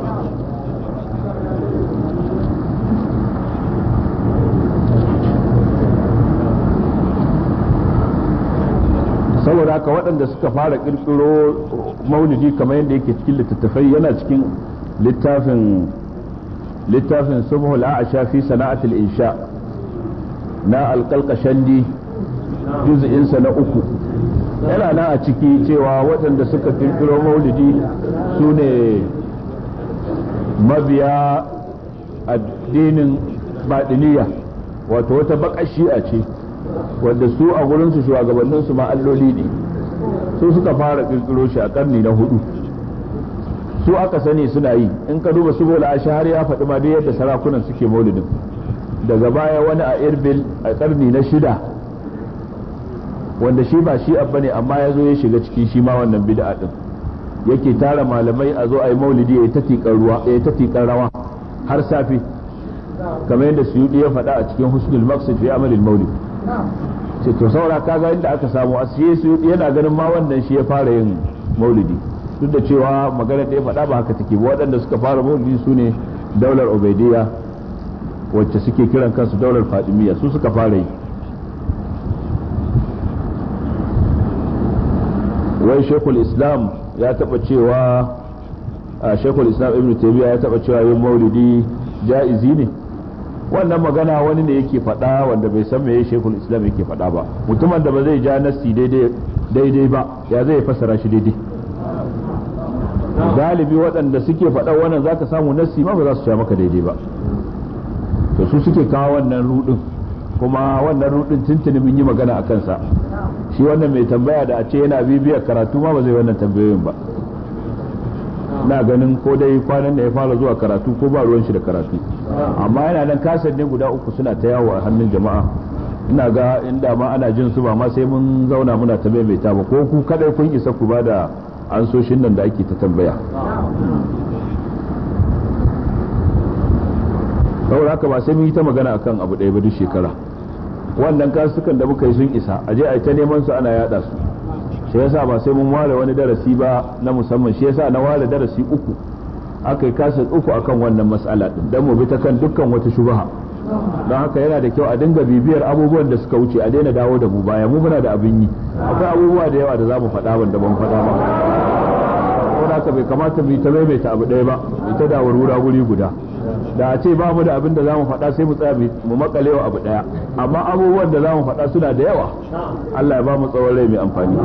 saboda haka waɗanda suka fara ƙirƙiro maulidi kamar yadda yake cikin littattafai yana cikin littafin littafin subhul a'asha fi sana'atul insha na alƙalƙashandi juz'insa na uku yana nan a ciki cewa waɗanda suka ƙirƙiro maulidi su ne mabiya addinin baɗiniya wato wata baƙar shi'a ce wanda su a gurinsu shugabannin su ma alloli ne su suka fara kirkiro shi a karni na hudu su aka sani suna yi in ka duba su bola har ya faɗi ma yadda sarakunan suke maulidin daga baya wani a irbil a karni na shida wanda shi ba shi abba ne amma ya zo ya shiga ciki shi ma wannan bid'a din yake tara malamai a zo a yi maulidi ya yi ta tiƙar rawa har safe kamar yadda suyudi ya faɗa a cikin husnul maqsid fi amalil maulid ce to saura kaga inda aka samu asiye su yana ganin ma wannan shi ya fara yin maulidi duk da cewa magana da ya faɗa ba haka take ba waɗanda suka fara maulidi su ne daular ubaidiyya wacce suke kiran kansu daular fadimiyya su suka fara yi wai shekul islam ya taɓa cewa a shekul islam ibn taymiya ya taɓa cewa yin maulidi ja'izi ne wannan magana wani ne yake faɗa wanda bai san meye shekul islam yake faɗa ba mutumin da ba zai ja nassi daidai ba ya zai fassara shi daidai galibi waɗanda suke faɗa wannan zaka samu nassi ma ba za su sha maka daidai ba to su suke kawo wannan rudin kuma wannan rudin tuntuni mun yi magana a kansa shi wannan mai tambaya da a ce yana bibiyar karatu ma ba zai wannan tambayoyin ba na ganin ko dai kwanan da ya fara zuwa karatu ko ba ruwan shi da karatu amma yana nan kasar ne guda uku suna ta yawo a hannun jama'a ina ga inda ma ana jin su ba ma sai mun zauna muna ta maimaita ba ko ku kadai kun isa ku ba da ansoshin nan da ake ta tambaya saboda haka ba sai mun yi ta magana akan abu ɗaya ba duk shekara wannan kasukan da muka yi sun isa a je a yi ta neman su ana yada su shi yasa ba sai mun ware wani darasi ba na musamman shi yasa na ware darasi uku aka yi kasa uku akan wannan mas'ala din dan mu bi ta kan dukkan wata shubha don haka yana da kyau a dinga bibiyar abubuwan da suka wuce a daina dawo da mu baya mu muna da abin yi akwai abubuwa da yawa da za mu faɗa wanda ban faɗa ba saboda haka bai kamata mu yi ta maimaita abu ɗaya ba mu ta dawo rura guri guda da a ce ba mu da abin da za mu faɗa sai mu tsaya mu makalewa abu ɗaya amma abubuwan da za mu faɗa suna da yawa Allah ya ba mu tsawon rai mai amfani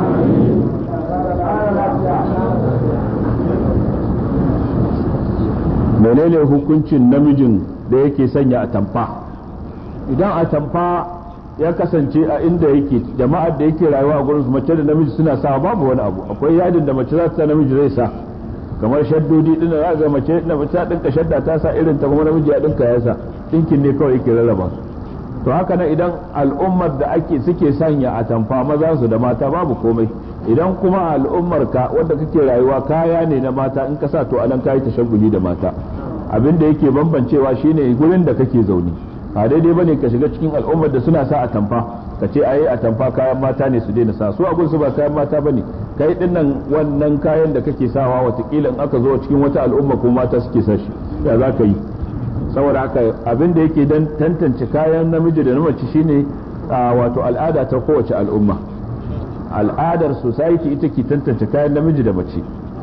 menene hukuncin namijin da yake sanya atamfa idan atamfa ya kasance a inda yake jama'ar da yake rayuwa a gurin mace da namiji suna sa babu wani abu akwai yadin da mace za ta namiji zai sa kamar shaddodi din za ga mace da mace ta dinka shadda ta sa irin ta kuma namiji ya dinka ya sa dinkin ne kawai yake rarraba to haka nan idan al'ummar da ake suke sanya atamfa maza su da mata babu komai idan kuma al'ummar ka wanda kake rayuwa kaya ne na mata in ka sa to anan kayi tashagguli da mata abin da yake bambancewa shine gurin da kake zaune a daidai bane ka shiga cikin al'ummar da suna sa atamfa ka ce ayi atamfa kayan mata ne su daina sa su a su ba kayan mata bane kai din nan wannan kayan da kake sawa watakila in aka zo cikin wata al'umma ko mata suke sa shi ya za ka yi saboda haka abin da yake dan tantance kayan namiji da na mace shine wato al'ada ta kowace al'umma al'adar society ita ke tantance kayan namiji da mace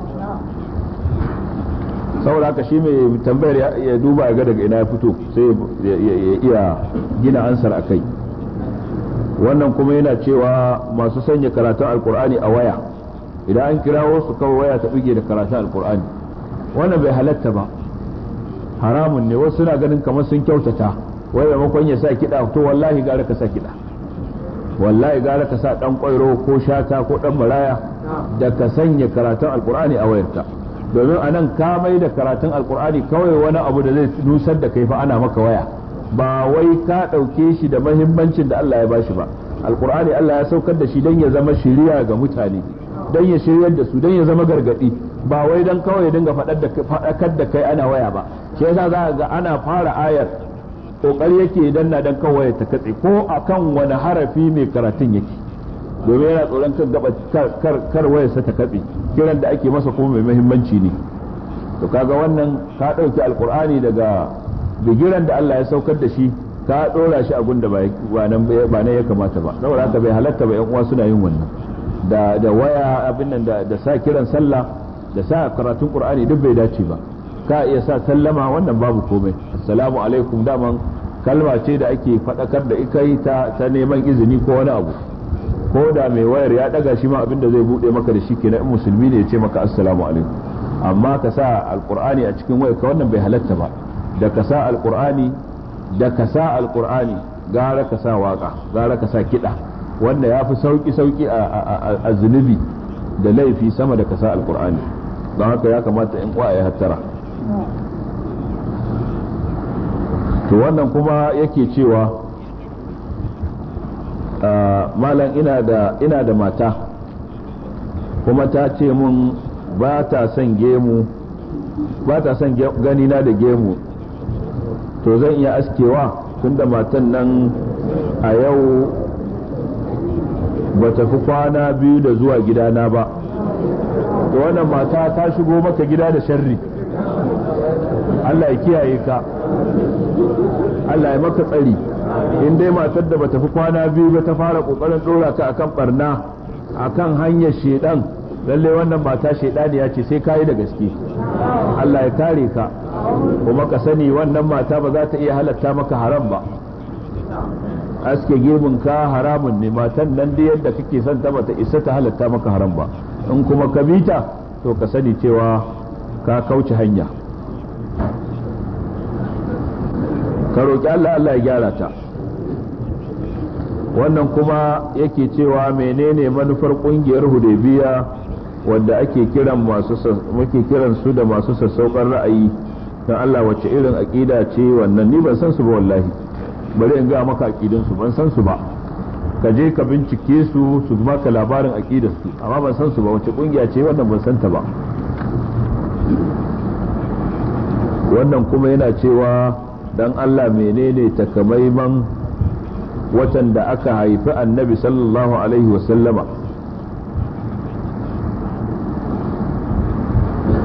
saboda haka shi mai tambayar ya duba ga daga ina ya fito sai ya iya gina ansar a kai wannan kuma yana cewa masu sanya karatun alkur'ani a waya idan an kirawo su kawai waya ta bige da karatun alkur'ani wannan bai halatta ba haramun ne wasu suna ganin kamar sun kyautata wai maimakon ya sa kiɗa to wallahi gara ka sa kiɗa wallahi gara ka sa ɗan ƙwairo ko shata ko ɗan maraya da ka sanya karatun alkur'ani a wayarta domin a nan ka mai da karatun alkur'ani kawai wani abu da zai nusar da kai fa ana maka waya ba wai ka ɗauke shi da mahimmancin da Allah ya bashi ba alkur'ani Allah ya saukar da shi don ya zama shiriya ga mutane don ya shiryar da su don ya zama gargadi ba wai don kawai ya dinga faɗakar da kai ana waya ba shi yasa za ga ana fara ayar kokari yake dan na dan kawai ta katse ko akan wani harafi mai karatun yake domin yana tsoron kan gaba kar wayarsa ta katse kiran da ake masa kuma mai muhimmanci ne to kaga wannan ka ɗauki alkur'ani daga bigiran da Allah ya saukar da shi ka ɗora shi a gunda ba nan ya kamata ba saboda haka bai halatta ba yan uwa suna yin wannan da da waya abin nan da sa kiran sallah da sa karatun qur'ani duk bai dace ba ka iya sa sallama wannan babu komai assalamu alaikum daman kalma ce da ake faɗakar da ikai ta ta neman izini ko wani abu ko da mai wayar ya daga shi ma abin da zai bude maka da shi kenan in musulmi ne ya ce maka assalamu alaikum amma ka sa alqur'ani a cikin wayar ka wannan bai halatta ba da ka sa alqur'ani da ka sa alqur'ani gara ka sa waka gara ka sa kiɗa wanda ya fi sauki sauki a zunubi da laifi sama da ka sa alqur'ani don haka ya kamata in ya hattara to wannan kuma yake cewa malam ina da ina da mata kuma ta ce mun ba ta son gemu ba ta son ganina da gemu to zan iya askewa tunda matan nan a yau ba ta fi kwana biyu da zuwa gidana ba to wannan mata ta shigo maka gida da sharri Allah ya kiyaye ka Allah ya maka tsari in dai matar da bata fi kwana biyu ba ta fara kokarin dora ka akan barna akan hanyar shedan lalle wannan mata shedaniya ce sai kayi da gaske Allah ya kare ka kuma ka sani wannan mata ba za ta iya halatta maka haram ba aske gemun ka haramun ne matan nan da yadda kake son ta bata isa ta halatta maka haram ba in kuma ka bita to ka sani cewa ka kauce hanya ka roƙi Allah Allah ya gyara ta wannan kuma yake cewa menene manufar ƙungiyar hudaybiya wadda ake kiran masu muke kiran su da masu sassaukar ra'ayi dan Allah wacce irin aqida ce wannan ni ban san su ba wallahi bari in ga maka aqidin su ban san su ba ka je ka bincike su su maka labarin aqidar su amma ban san su ba wacce kungiya ce wannan ban san ta ba wannan kuma yana cewa dan Allah menene takamaiman watan da aka haifi annabi sallallahu alaihi wasallama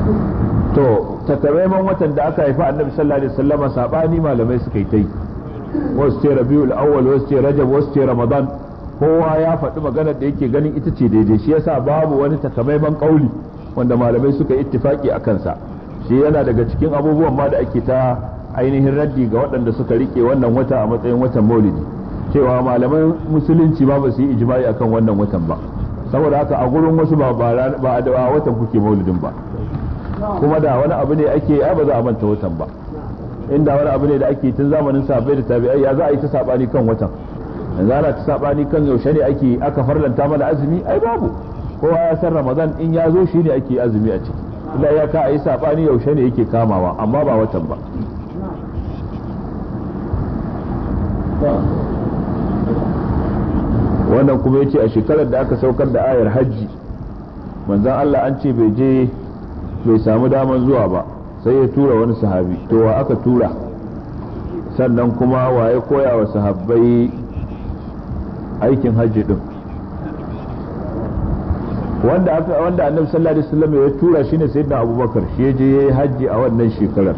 to takamaiman watan da aka haifi annabi sallallahu alaihi wasallama sabani malamai suka yi ta yi wasu ce rabiul awwal wasu ce rajab wasu ce ramadan kowa ya faɗi maganar da yake ganin ita ce daidai shi yasa babu wani takamaiman kauli wanda malamai suka ittifaki a kansa shi yana daga cikin abubuwan ma da ake ta ainihin raddi ga waɗanda suka rike wannan wata a matsayin watan maulidi cewa malaman musulunci ma ba su yi ijma'i akan wannan watan ba saboda haka a gurin wasu ba ba a da watan kuke maulidin ba kuma da wani abu ne ake ai ba za a manta watan ba inda wani abu ne da ake tun zamanin sahabbai da tabi'ai ya za a yi ta sabani kan watan yanzu ana ta sabani kan yaushe ne ake aka farlanta mana azumi ai babu kowa ya san ramadan in ya zo shi ne ake azumi a ciki illa ya ka a yi sabani yaushe ne yake kamawa amma ba watan ba wannan kuma ya ce a shekarar da aka saukar da ayar hajji manzan Allah an ce bai je bai samu daman zuwa ba sai ya tura wani sahabi to wa aka tura sannan kuma wa ya koya wa sahabbai aikin hajji din wanda aka wanda annabi sallallahu alaihi wasallam ya tura shine sayyidina abubakar shi ya je yayi hajji a wannan shekarar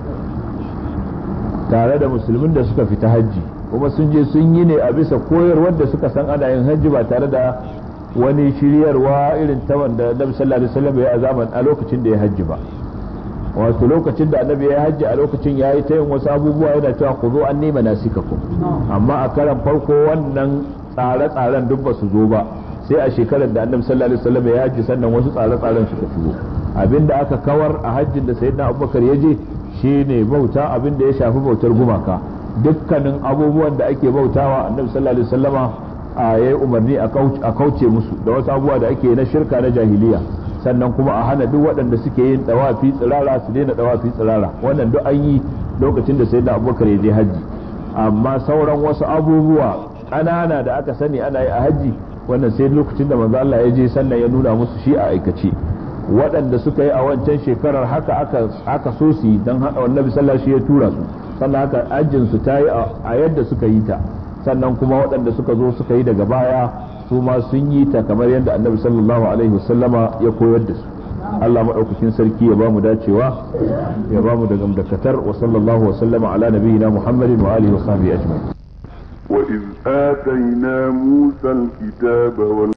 tare da musulmin da suka fita hajji kuma sun je sun yi ne a bisa koyarwar da suka san ana yin hajji ba tare da wani shiryarwa irin ta wanda annabi sallallahu alaihi wasallam ya azaman a lokacin da ya hajji ba wato lokacin da annabi ya hajji a lokacin ya yi ta yin wasu abubuwa yana cewa ku zo an nema nasikakum amma a karan farko wannan tsare-tsaren duk ba su zo ba sai a shekarar da annabi sallallahu alaihi wasallam ya hajji sannan wasu tsare-tsaren suka shigo abinda aka kawar a hajjin da sayyidina abubakar ya je shine bauta abinda ya shafi bautar gumaka dukkanin abubuwan da ake bautawa annabi sallallahu alaihi wasallama a yayi umarni a kauce musu da wasu abubuwa da ake na shirka na jahiliya sannan kuma a hana duk waɗanda suke yin dawafi tsirara su daina dawafi tsirara wannan duk an yi lokacin da sayyidina abubakar ya je hajji amma sauran wasu abubuwa ƙanana da aka sani ana yi a hajji wannan sai lokacin da manzo Allah ya je sannan ya nuna musu shi a aikace waɗanda suka yi a wancan shekarar haka aka aka so su yi dan annabi sallallahu alaihi ya tura su sannan haka ajin su ta yi a yadda suka yi ta sannan kuma waɗanda suka zo suka yi daga baya su ma sun yi ta kamar yadda annabi sallallahu alaihi wasallama ya koyar da su Allah maɗaukakin sarki ya ba mu dacewa ya ba mu da gamdakatar wa sallallahu wa sallama ala nabiyyina Muhammadin wa alihi wa sahbihi ajma'in وإذ آتينا موسى الكتاب وال